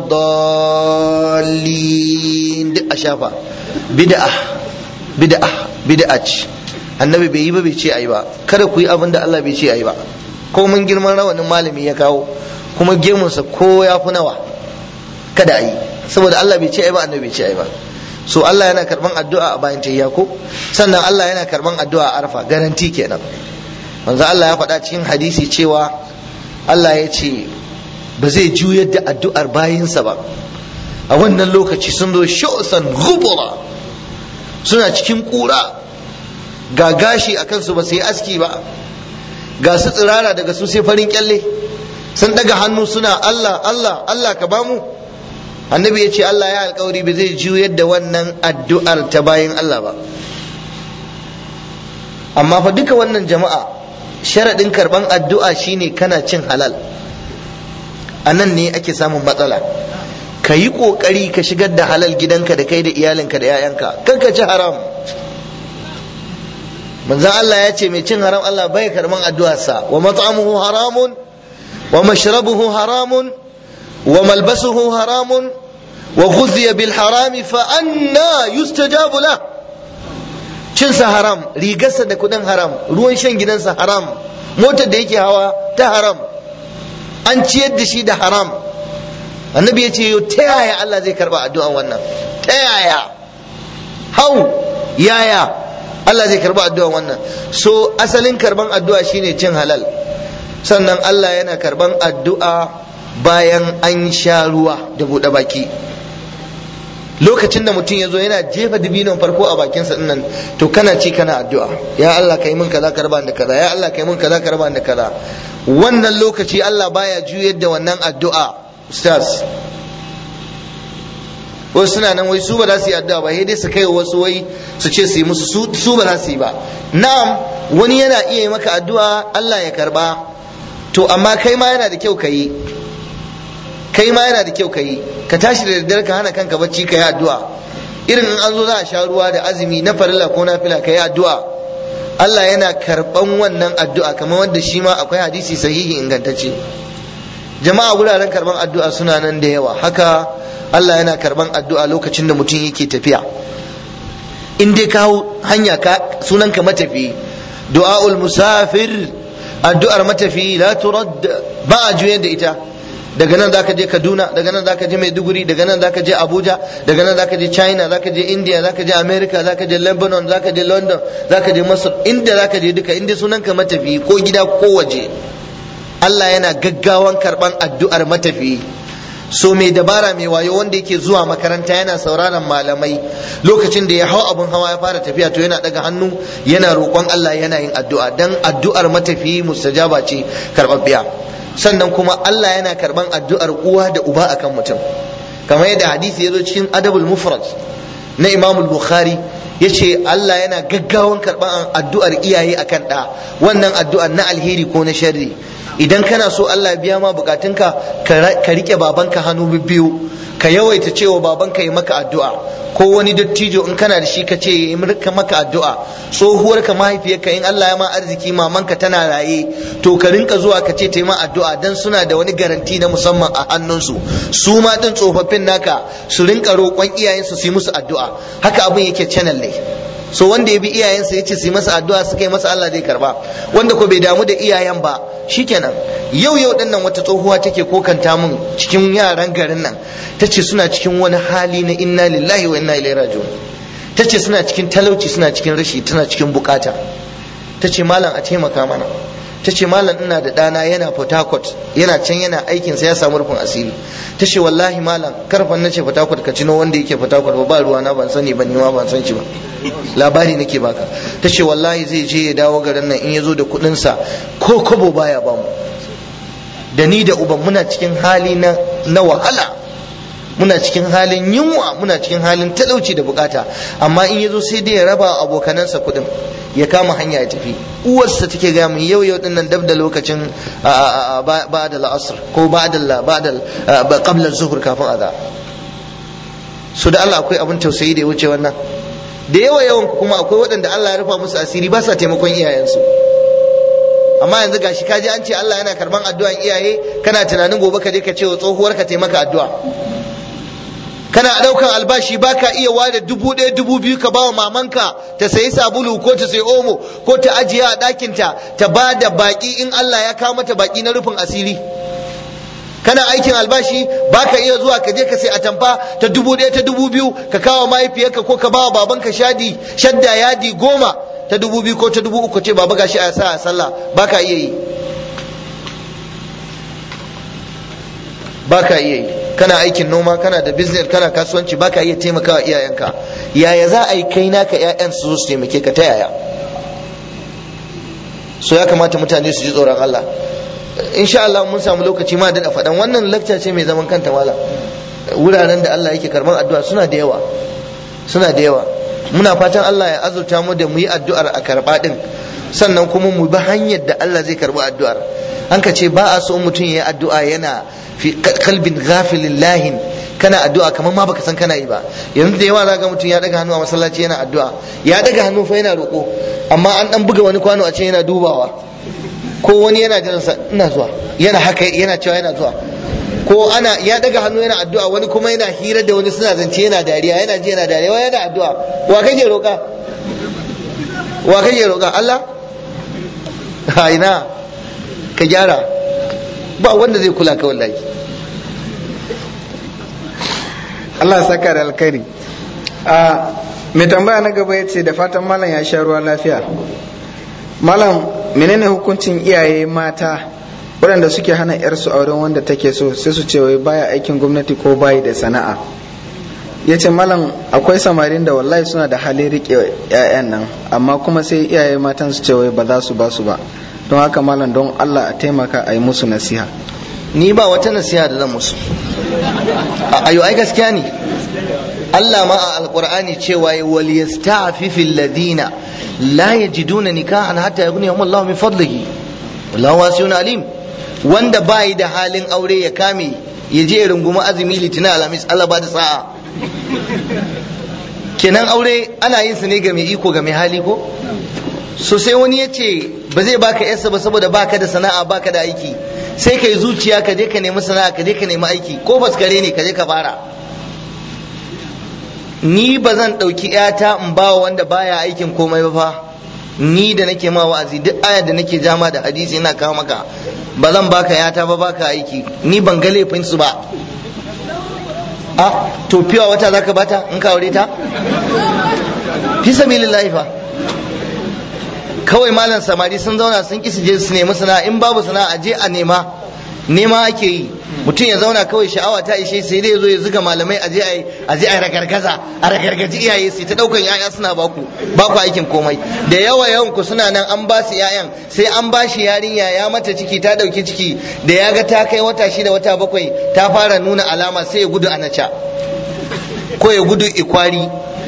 dallin duk a shafa bid'a bid'a bid'a ce annabi bai yi ba bai ce ayi ba kada ku yi abin da Allah bai ce ayi ba ko mun girman rawanin malami ya kawo kuma gemunsa ko ya fi nawa kada ayi saboda Allah bai ce ayi ba annabi bai ce ayi ba so Allah yana karban addu'a a bayan tahiyya ko sannan Allah yana karban addu'a a arfa garanti kenan manzo Allah ya faɗa cikin hadisi cewa Allah ya ce ba zai juyar da addu'ar bayinsa ba a wannan lokaci sun zo sho'san gubura suna cikin kura ga gashi a kansu ba su yi aski ba ga su tsirara daga su sai farin kyalle sun daga hannu suna Allah Allah Allah ka bamu annabi ya ce Allah ya alkawari ba zai juyar da wannan addu'ar ta bayin Allah ba amma fa duka wannan jama'a sharaɗin karɓan addu'a shine kana cin halal a nan ne ake samun matsala ka yi ƙoƙari ka shigar da halal gidanka da kai da iyalinka da 'ya'yanka kan ka ci haram manzan Allah ya ce mai cin haram Allah bai karɓan addu'arsa wa mat'amuhu haramun wa mashrabuhu haramun wa malbasuhu haramun wa ghudhiya bil harami fa anna yustajabu la cinsa haram rigarsa da kudin haram ruwan shan gidansa haram motar da yake hawa ta haram an ciyar da shi da haram annabi ya ce ta yaya Allah zai karba addu'an wannan ta yaya hau yaya Allah zai karba addu'an wannan so asalin karban addu'a shine cin halal sannan Allah yana karban addu'a bayan an sha ruwa da buɗe baki lokacin da mutum ya zo yana jefa dibinon farko a bakinsa dinnan to kana ci kana addu'a ya Allah kai min kaza karba da kaza ya Allah kai min kaza karba da kaza wannan lokaci Allah baya juyar da wannan addu'a ustaz wasu suna nan wai su ba za su yi addu'a ba sai dai su kai wasu wai su ce su yi musu su ba za su yi ba na'am wani yana iya yi maka addu'a Allah ya karba to amma kai ma yana da kyau ka yi kai ma yana da kyau ka yi ka tashi da daddare ka hana kanka bacci ka yi addu'a irin in an zo za a sha ruwa da azumi na farilla ko na fila ka yi addu'a Allah yana karban wannan addu'a kamar wanda shi ma akwai hadisi sahihi ingantacce jama'a wuraren karban addu'a suna nan da yawa haka Allah yana karban addu'a lokacin da mutum yake tafiya in dai ka hanya ka sunanka matafi du'aul musafir addu'ar matafi la turad ba a juyar da ita daga nan zaka je Kaduna daga nan zaka je Maiduguri daga nan zaka je Abuja daga nan zaka je China zaka je India zaka je America zaka je Lebanon zaka je London zaka je Masar inda zaka je duka inda sunanka matafi ko gida ko waje Allah yana gaggawan karban addu'ar matafi so mai dabara mai wayo wanda yake zuwa makaranta yana sauraron malamai lokacin da ya hau abin hawa ya fara tafiya to yana daga hannu yana roƙon Allah yana yin addu'a dan addu'ar matafi mustajaba ce karɓaɓɓiya sannan kuma Allah yana karban addu'ar uwa da uba akan mutum kamar yadda hadisi ya zo cikin adabul mufrad na Imam Bukhari yace Allah yana gaggawan karban addu'ar iyaye akan ɗa wannan addu'ar na alheri ko na sharri idan kana so Allah biya ma bukatunka ka rike babanka hannu biyu ka yawaita cewa babanka yi maka addu'a ko wani dattijo in kana da shi ka ce yi maka addu'a tsohuwar ka mahaifiyarka in Allah ya ma arziki mamanka tana raye to ka rinka zuwa ka ce ta yi ma addu'a dan suna da wani garanti na musamman a hannunsu su ma din tsofaffin naka su rinka roƙon iyayensu su yi musu addu'a haka abin yake channel ne so wanda ya bi iyayensa ya ce su yi masa addu'a suka yi masa Allah zai karba wanda ko bai damu da iyayen ba shikenan yau yau dinnan wata tsohuwa take kokanta mun cikin yaran garin nan tace suna cikin wani hali na inna lillahi wa inna ilaihi raji'un tace suna cikin talauci suna cikin rashi tana cikin bukata tace malam a taimaka mana tace malam ina da ɗana yana Port Harcourt yana can yana aikin sa ya samu rufin asiri tace wallahi malam karfan nace Port Harcourt ka cino wanda yake Port Harcourt ba ruwa na ban sani ba ni ma ban san shi ba labari nake baka tace wallahi zai je ya dawo garin nan in ya zo da kuɗin sa ko kobo baya ba mu da ni da uban muna cikin hali na na wahala muna cikin halin yunwa muna cikin halin talauci da bukata amma in ya zo sai dai ya raba abokanansa kuɗin ya kama hanya ya tafi uwarsa take gaya mun yau yau dinnan dab da lokacin ba'da al-asr ko ba'da ba'da qabla zuhur kafin azza so da Allah akwai abin tausayi da ya wuce wannan da yawa yawan kuma akwai waɗanda Allah ya rufa musu asiri ba sa taimakon iyayensu amma yanzu gashi kaji an ce Allah yana karban addu'an iyaye kana tunanin gobe ka je ka ce wa tsohuwar ka taimaka addu'a kana ɗaukan albashi baka iya ware dubu ɗaya dubu biyu ka bawa mamanka ta sayi sabulu ko ta sayi omo ko ta ajiye a ɗakinta ta ba da baƙi in Allah ya kawo mata baƙi na rufin asiri kana aikin albashi baka iya zuwa ka je ka sai atamfa ta dubu ɗaya ta dubu biyu ka kawo mahaifiyarka ko ka bawa babanka shadi shadda yadi goma ta dubu biyu ko ta dubu uku ce baba gashi a sa a sallah baka iya yi baka iya yi kana aikin noma kana da business kana kasuwanci baka iya taimakawa iyayenka yaya za a yi kai naka ƴaƴan su zo su taimake ka ta yaya so ya kamata mutane su ji tsoron Allah insha Allah mun samu lokaci ma da faɗan wannan lecture ce mai zaman kanta mala wuraren da Allah yake karban addu'a suna da yawa suna da yawa muna fatan Allah ya azurta mu da mu yi addu'ar a karba din sannan kuma mu bi hanyar da Allah zai karbi addu'ar an ka ce ba a so mutum ya yi addu'a yana fi kalbin ghafilin lahin kana addu'a kamar ma baka san kana yi ba yanzu da yawa za ga mutum ya daga hannu a masallaci yana addu'a ya daga hannu fa yana roƙo amma an dan buga wani kwano a ce yana dubawa ko wani yana jiran sa ina zuwa yana haka yana cewa yana zuwa ko ana ya daga hannu yana addu'a wani kuma yana hira da wani suna zance yana dariya yana ji yana dariya yana addu'a wa kake roƙa wa kake roƙa Allah ha ina ka gyara ba wanda zai kula ka wallahi Allah ya saka da alkhairi a mai tambaya na gaba ya ce da fatan malam ya sha ruwa lafiya malam menene hukuncin iyaye mata waɗanda suke hana yarsu auren wanda take so sai su ce wai baya aikin gwamnati ko bayi da sana'a ya ce malam akwai samarin da wallahi suna da halin riƙe 'ya'yan nan amma kuma sai iyaye matan su ce wai ba za su ba su ba don haka malam don Allah a taimaka a yi musu nasiha ni ba wata nasiha da zan musu ayo ai gaskiya ne Allah ma a alqur'ani cewa ya wal yasta'fifu alladhina la yajiduna nikahan hatta yughniyahum Allah min fadlihi wallahu wasi'un alim wanda bai da halin aure ya kame ya je ya rungumi azumi litinin alhamis Allah ba da sa'a kenan aure ana yin su ne ga mai iko ga mai hali ko so sai wani ya ce ba zai baka yarsa ba saboda baka da sana'a baka da aiki sai ka yi zuciya ka je ka nemi sana'a ka je ka nemi aiki ko faskare ne ka je ka fara ni ba zan ɗauki ‘yata in ba wanda baya aikin komai ba fa ni da nake ma wa'azi duk ayar da nake jama da hadisi ina kawo maka ba zan baka ‘yata ba baka aiki ni ban ga laifin su ba a to fiwa wata zaka bata in ka aure ta fi sabilillahi fa kawai malam samari sun zauna sun ki su je su nemi sana'a in babu sana'a je a nema nema ake yi mutum ya zauna kawai sha'awa ta ishe sai dai zo ya zuga malamai aje a aje a ragargaza a ragargaji iyaye sai ta daukan yaya suna baku baku aikin komai da yawa yawan ku suna nan an ba su yayan sai an ba shi yarinya ya mata ciki ta dauki ciki da ya ga ta kai wata shida wata bakwai ta fara nuna alama sai ya gudu a naca ko ya gudu ikwari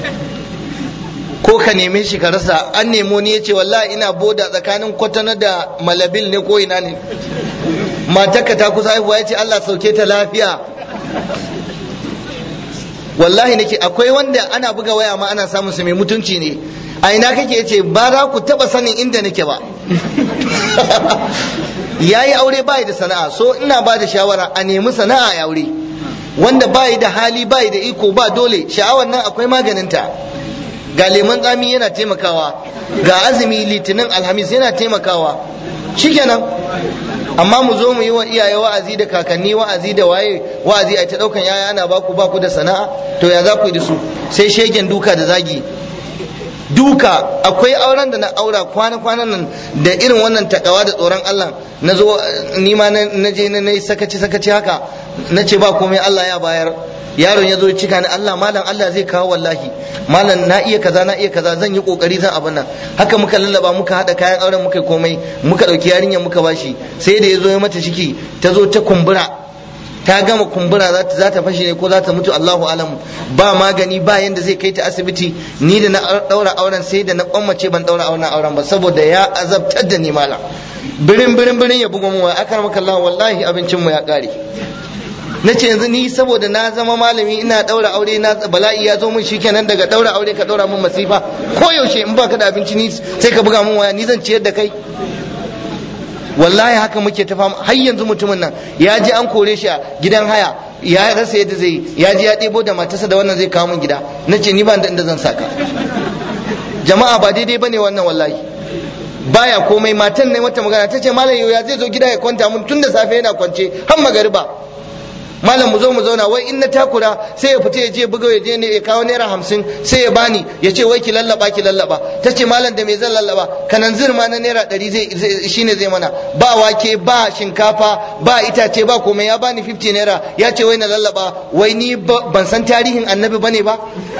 ko ka neme shi ka rasa an nemo ni ya ce wallahi ina boda tsakanin kwatana da malabil ne ko ina ne matarka ta kusa haihuwa ya ce Allah sauke ta lafiya wallahi nake akwai wanda ana buga waya ma ana samun su mai mutunci ne a ina kake yace ba za ku taba sanin inda nake ba yayi aure bai da sana'a so ina ba da shawara a nemi sana'a ya aure wanda bai da hali bai da iko ba dole sha'awar nan akwai maganinta ga lemon tsami yana taimakawa ga azumi litinin alhamis yana taimakawa shikenan amma mu zo mu yi wa iyaye wa'azi da kakanni wa'azi da waye wa'azi a ta daukan yaya ana baku baku da sana'a to ya za ku yi da su sai shegen duka da zagi duka akwai auren da na aura kwana kwanan nan da irin wannan takawa da tsoron Allah na zo ni ma na je na yi sakaci sakaci haka na ce ba komai Allah ya bayar yaron ya zo cika ni Allah malam Allah zai kawo wallahi malam na iya kaza na iya kaza zan yi kokari zan abin nan haka muka lallaba muka hada kayan auren muka komai muka dauki yarinyar muka bashi sai da ya zo ya mata ciki ta zo ta kumbura ta gama kumbura za ta fashe ne ko za ta mutu Allahu alam ba magani ba yanda zai kai ta asibiti ni da na daura auren sai da na kwammace ban daura auren auren ba saboda ya azabtar da ni malam birin birin birin ya buga mu wa akar maka Allah wallahi abincin mu ya kare na ce yanzu ni saboda na zama malami ina daura aure na bala'i ya zo min shikenan daga daura aure ka daura min masifa ko yaushe in baka da abinci ni sai ka buga min waya ni zan ciyar da kai wallahi haka muke ta fama har yanzu mutumin nan ya je an kore shi a gidan haya ya rasa yadda zai ya je ya ɗebo da matarsa da wannan zai kawo min gida na ce ni ba da inda zan saka jama'a ba daidai bane wannan wallahi baya komai matan ne mata magana ta ce malam ya zai zo gida ya kwanta mun tun da safe yana kwance har magariba malam mu zo mu zauna wai in na takura sai ya fita ya je buga ya je ne ya kawo naira hamsin sai ya bani ya ce wai ki lallaba ki lallaba ta ce malam da me zan lallaba kanan ma na naira ɗari zai shine zai mana ba wake ba shinkafa ba itace ba komai ya bani 50 naira ya ce wai na lallaba wai ni ban san tarihin annabi bane ba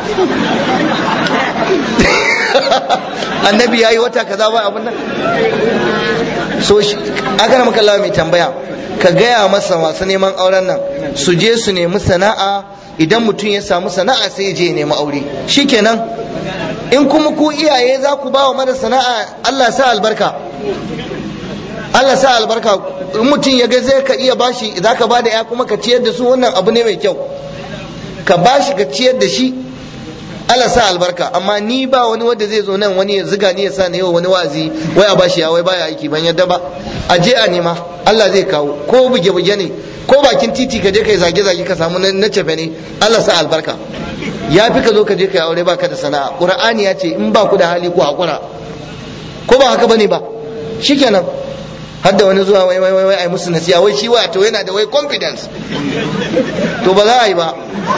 annabi ya yi wata kaza ba abin nan so aka maka Allah mai tambaya ka gaya masa masu neman auren nan su je su nemi sana'a idan mutum ya samu sana'a sai ya je ya nemi aure shikenan in kuma ku iyaye za ku ba wa mara sana'a Allah sa albarka Allah sa albarka in mutum ya ga zai ka iya bashi za ka ba da ya kuma ka ciyar da su wannan abu ne mai kyau ka bashi ka ciyar da shi Allah sa albarka amma ni ba wani wanda zai zo nan wani ya ziga ni ya sa ni yau wani wazi wai a bashi ya wai baya aiki ban yadda ba a je a nema Allah zai kawo ko buge buge ne ko bakin titi ka je kai zage zage ka samu na cefe ne Allah sa albarka ya fi ka zo ka je kai aure baka da sana'a qur'ani ya ce in ba ku da hali ku hakura ko ba haka bane ba shikenan har da wani zuwa wai wai wai ai musu nasiya wai shi wato yana da wai confidence to ba za a yi ba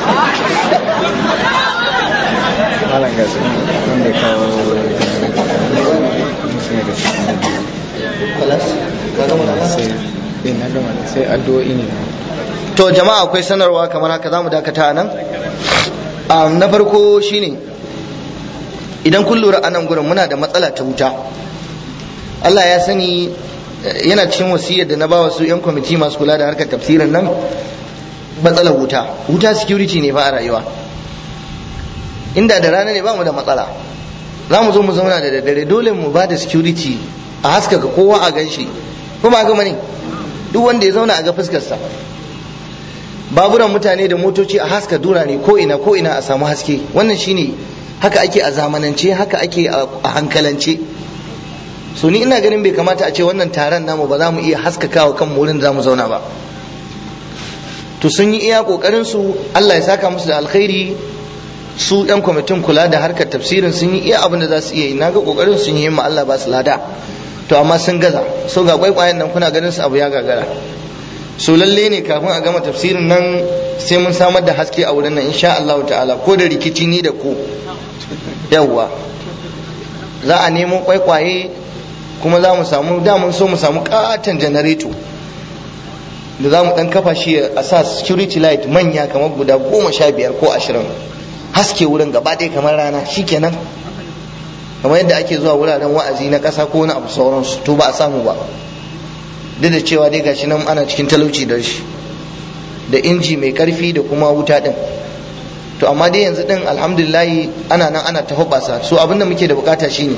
malam ga su wanda kawo musu ne da sai na gama sai addu'o'i ne to jama'a akwai sanarwa kamar haka za mu dakata a nan na farko shine idan kun lura a nan gurin muna da matsala ta wuta Allah ya sani yana cikin wasiyar da na ba wasu 'yan kwamiti masu kula da harkar tafsirin nan matsalar wuta wuta security ne fa a rayuwa inda da rana ne ba mu da matsala za mu zo mu zauna da daddare dole mu ba da security a haskaka kowa a gan shi kuma gama ne duk wanda ya zauna a ga fuskarsa baburan mutane da motoci a haska dura ne ko ina ko ina a samu haske wannan shine haka ake a zamanance haka ake a hankalance so ni ina ganin bai kamata a ce wannan taron namu ba za mu iya haskakawa kan wurin za mu zauna ba to sun yi iya kokarin su Allah ya saka musu da alkhairi su yan kwamitin kula da harkar tafsirin sun yi iya abin da za su iya yi naga kokarin sun yi ma Allah ba su lada to amma sun gaza so ga kwaikwayen nan kuna ganin su abu ya gagara so lalle ne kafin a gama tafsirin nan sai mun samar da haske a wurin nan insha Allah ta'ala ko da rikici ni da ku yawwa za a nemo kwaikwaye kuma za mu samu da mun so mu samu katon janareto da za mu dan kafa shi a sa security light manya kamar guda goma sha biyar ko ashirin haske wurin gaba ɗaya kamar rana shikenan kamar yadda ake zuwa wuraren wa'azi na ƙasa ko na abu sauransu to ba a samu ba duk da cewa dai gashi nan ana cikin talauci da shi da inji mai karfi da kuma wuta din to amma dai yanzu din alhamdulillahi ana nan ana ta hoɓasa so abinda muke da bukata shine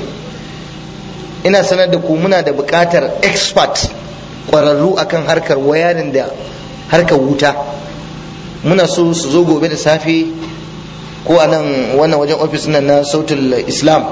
ina sanar da ku muna da bukatar expert kwararru akan harkar wayarin da harkar wuta muna so su zo gobe da safe ko a nan wannan wajen ofis nan na sautul islam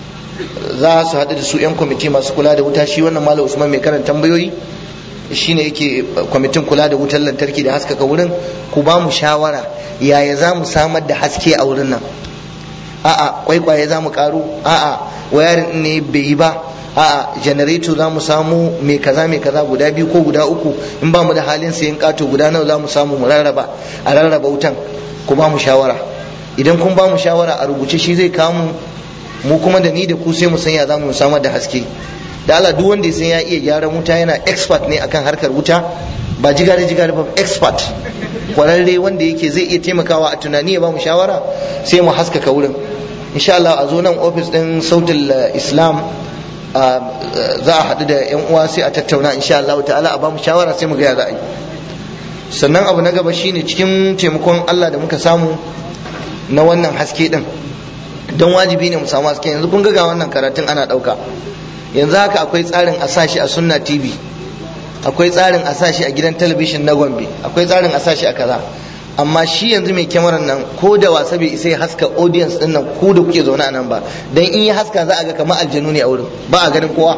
za su haɗu da su 'yan kwamiti masu kula da wuta shi wannan malam usman mai karanta tambayoyi shine yake kwamitin kula da wutar lantarki da haskaka wurin ku ba mu shawara yaya za mu samar da haske a wurin nan a'a kwaikwaye za mu karu a'a wayarin ne bai yi ba a'a janareto za mu samu mai kaza mai kaza guda biyu ko guda uku in ba mu da halin sayan kato guda nawa za mu samu mu rarraba a rarraba wutan ku ba mu shawara idan kun ba mu shawara a rubuce shi zai kamu mu kuma da ni da ku sai mu san ya za mu samar da haske da Allah duk wanda ya san ya iya gyaran wuta yana expert ne akan harkar wuta ba jigare jigare ba expert kwararre wanda yake zai iya taimakawa a tunani ya ba mu shawara sai mu haskaka wurin insha Allah a zo nan office din sautul islam za a haɗu da yan uwa sai a tattauna insha Allah ta'ala a ba mu shawara sai mu ga ya za a yi sannan abu na gaba shine cikin taimakon Allah da muka samu na wannan haske din don wajibi ne mu samu haske yanzu kun ga wannan karatun ana ɗauka yanzu haka akwai tsarin a sashi a sunna tv akwai tsarin a sashi a gidan talabishin na gombe akwai tsarin a sashi a kaza amma shi yanzu mai kyamarar nan ko da wasa bai isa ya haska audience din nan ku da kuke zaune a nan ba dan in ya haska za a ga kamar aljanu ne a wurin ba a ganin kowa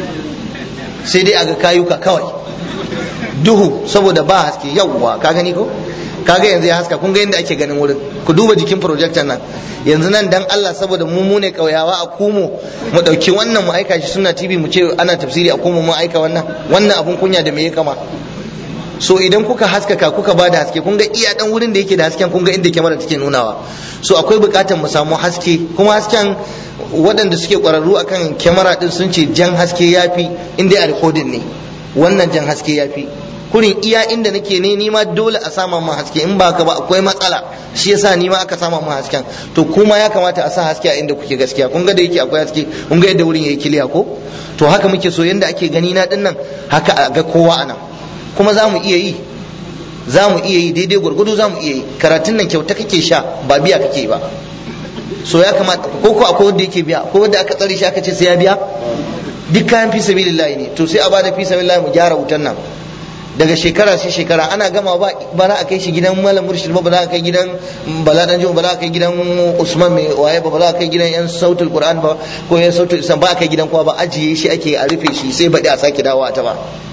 sai dai a ga kayuka kawai duhu saboda ba haske yawwa ka gani ko kaga yanzu ya haska kun ga yadda ake ganin wurin ku duba jikin projector nan yanzu nan dan Allah saboda mu mu ne kauyawa a kumo mu dauki wannan mu aika shi suna TV mu ce ana tafsiri a kumo mu aika wannan wannan abun kunya da me ya kama so idan kuka haskaka kuka ba da haske kun ga iya dan wurin da yake da hasken kun ga inda kyamara take nunawa so akwai bukatar mu samu haske kuma hasken waɗanda suke ƙwararru akan kyamara din sun ce jan haske yafi inda a recording ne wannan jan haske yafi kurin iya inda nake ne ni ma dole a sama mun haske in ba ka ba akwai matsala shi yasa ni ma aka sama mun hasken to kuma ya kamata a sa haske a inda kuke gaskiya kun ga da yake akwai haske kun ga yadda wurin yayi kiliya ko to haka muke so yanda ake gani na dinnan haka a ga kowa anan kuma za mu iya yi za mu iya yi daidai gwargwado za mu iya yi karatun nan kyauta kake sha ba biya kake ba so ya kamata ko ko akwai wanda yake biya ko wanda aka tsare shi aka ce sai ya biya duk kayan fi sabilillahi ne to sai a bada fi sabilillahi mu gyara wutan nan daga shekara sai shekara ana gama ba ba za a kai shi gidan malam murshid ba ba za a kai gidan bala dan ba za a kai gidan usman mai waye ba ba za a kai gidan yan sautul qur'an ba ko yan sautul islam ba a kai gidan kowa ba ajiye shi ake a rufe shi sai baɗi a sake dawo a ta ba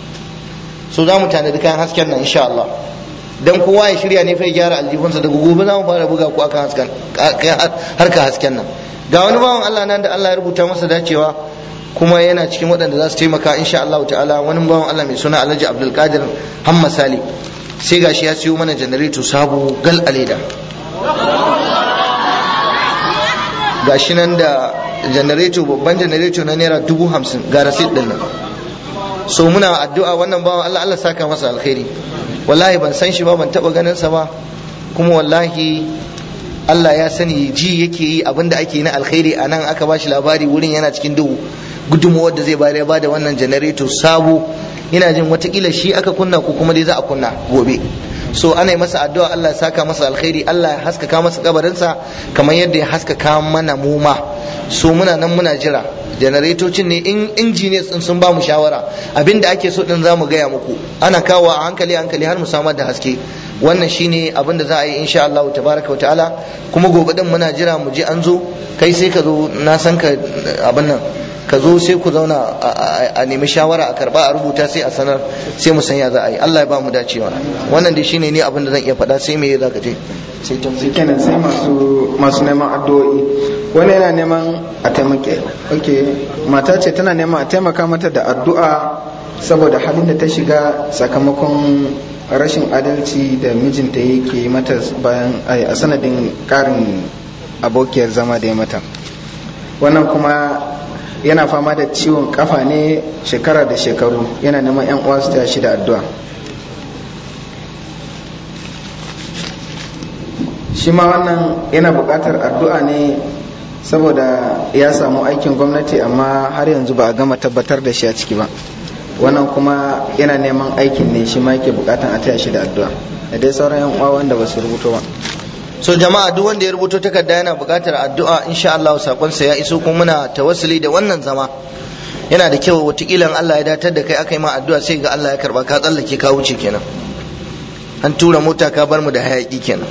so za mu tanadi kayan hasken nan insha Allah dan kowa ya shirya ne fa ya gyara aljihunsa daga gobe za mu fara buga ku akan hasken harka hasken nan ga wani bawan Allah nan da Allah ya rubuta masa dacewa kuma yana cikin waɗanda za su taimaka insha Allah ta'ala wani bawan Allah mai suna Alhaji Abdul Qadir Hamma Sali sai gashi ya siyo mana janareto sabo gal aleda gashi nan da janareto babban janareto na naira dubu hamsin ga rasit din nan so muna addu'a wannan bawan Allah Allah saka masa alkhairi wallahi ban san shi ba ban taba ganin sa ba kuma wallahi Allah ya sani ji yake yi abinda ake na alkhairi a nan aka ba shi labari wurin yana cikin duhu gudunmuwar da zai bayar ya bada wannan janareto sabo ina jin watakila shi aka kunna ko kuma dai za a kunna gobe so ana yi masa addu'a Allah ya saka masa alkhairi Allah ya haskaka masa kabarinsa kamar yadda ya haskaka mana mu ma so muna nan muna jira janaretocin ne in engineers din sun ba mu shawara abinda ake so din zamu gaya muku ana kawo a hankali hankali har mu samar da haske wannan shine abin da za a yi insha Allah tabaraka wa ta'ala kuma gobe din muna jira mu je an zo kai sai ka zo na san ka abin nan ka zo sai ku zauna a nemi shawara a karba a rubuta sai a sanar sai mu san ya za a yi Allah ya ba mu dacewa wannan dai shine ne abin da zan iya faɗa sai me za ka je sai ta sai kenan sai masu masu neman addu'o'i wani yana neman a taimake okay mata ce tana neman a taimaka mata da addu'a saboda halin da ta shiga sakamakon rashin adalci da mijinta yake yi mata bayan a sanadin karin abokiyar zama da ya mata wannan kuma yana fama da ciwon kafa ne shekara da shekaru yana neman yan uwa su taya shi da addu'a shi ma wannan yana buƙatar addu'a ne saboda ya samu aikin gwamnati amma har yanzu ba a gama tabbatar da shi a ciki ba wannan kuma yana neman aikin ne shi ma yake buƙatar a taya shi da addu'a da dai sauran yan uwa wanda ba su rubuto ba so jama'a duk wanda ya rubuto takarda yana buƙatar addu'a insha Allah sakonsa ya iso kuma muna tawassuli da wannan zama yana da kyau wataƙila Allah ya datar da kai aka yi ma addu'a sai ga Allah ya karba ka tsallake ka wuce kenan an tura mota ka bar mu da hayaki kenan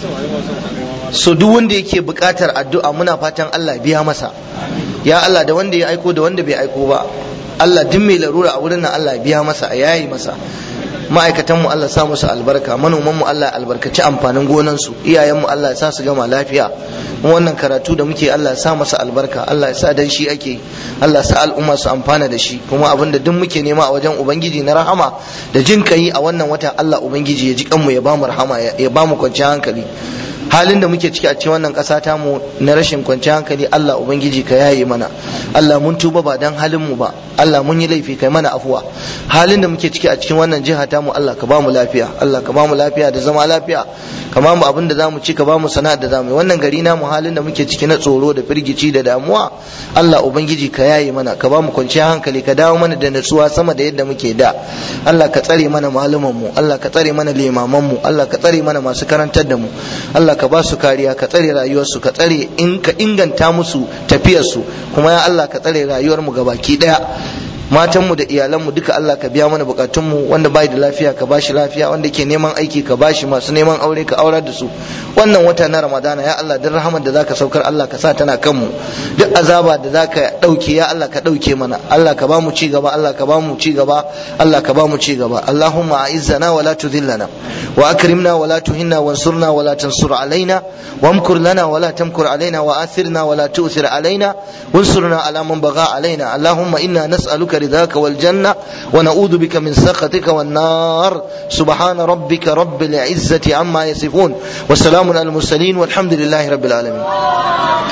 so duk wanda yake buƙatar addu'a muna fatan Allah biya masa ya Allah da wanda ya aiko da wanda bai aiko ba Allah duk mai larura a wurin nan Allah biya masa a yayi masa ma'aikatanmu Allah sa musu albarka manomanmu Allah albarkaci amfanin gonansu iyayenmu Allah ya sa su gama lafiya mu wannan karatu da muke Allah ya sa masa albarka Allah ya sa dan shi ake Allah ya sa al'umma su amfana da shi kuma abinda duk muke nema a wajen ubangiji na rahama da jin kai a wannan wata Allah ubangiji ya ji kanmu ya bamu rahama ya bamu kwanciyar hankali halin da muke ciki a cikin wannan ƙasa ta mu na rashin kwanciyar hankali Allah ubangiji ka yaye mana Allah mun tuba ba dan halin mu ba Allah mun yi laifi kai mana afuwa halin da muke ciki a cikin wannan jiha ta mu Allah ka ba mu lafiya Allah ka ba mu lafiya da zama lafiya ka ba mu abin da zamu ci ka ba mu sana'ar da zamu yi wannan gari na mu halin da muke ciki na tsoro da firgici da damuwa Allah ubangiji ka yaye mana ka ba mu kwanciyar hankali ka dawo mana da natsuwa sama da yadda muke da Allah ka tsare mana malaman mu Allah ka tsare mana limaman mu Allah ka tsare mana masu karantar da mu Allah ka ba su kariya ka tsare rayuwarsu ka tsare in ka inganta musu tafiyarsu kuma ya Allah ka tsare rayuwar mu gabaki daya matanmu da iyalanmu duka Allah ka biya mana bukatunmu wanda bai da lafiya ka bashi lafiya wanda ke neman aiki ka bashi masu neman aure ka aurar da su wannan wata na ramadana ya Allah duk rahamar da zaka saukar Allah ka sa tana kanmu duk azaba da zaka dauke ya Allah ka dauke mana Allah ka ba mu ci gaba Allah ka ba mu ci gaba Allah ka ba mu ci gaba Allahumma a'izzana wa la tudhillana wa akrimna wa la tuhinna wansurna wa la tansur alaina wamkur lana wa la tamkur alaina wa athirna wa la tu'thir alaina wansurna ala man bagha alaina Allahumma inna nas'aluka رضاك والجنة ونعوذ بك من سخطك والنار سبحان ربك رب العزة عما يصفون والسلام على المرسلين والحمد لله رب العالمين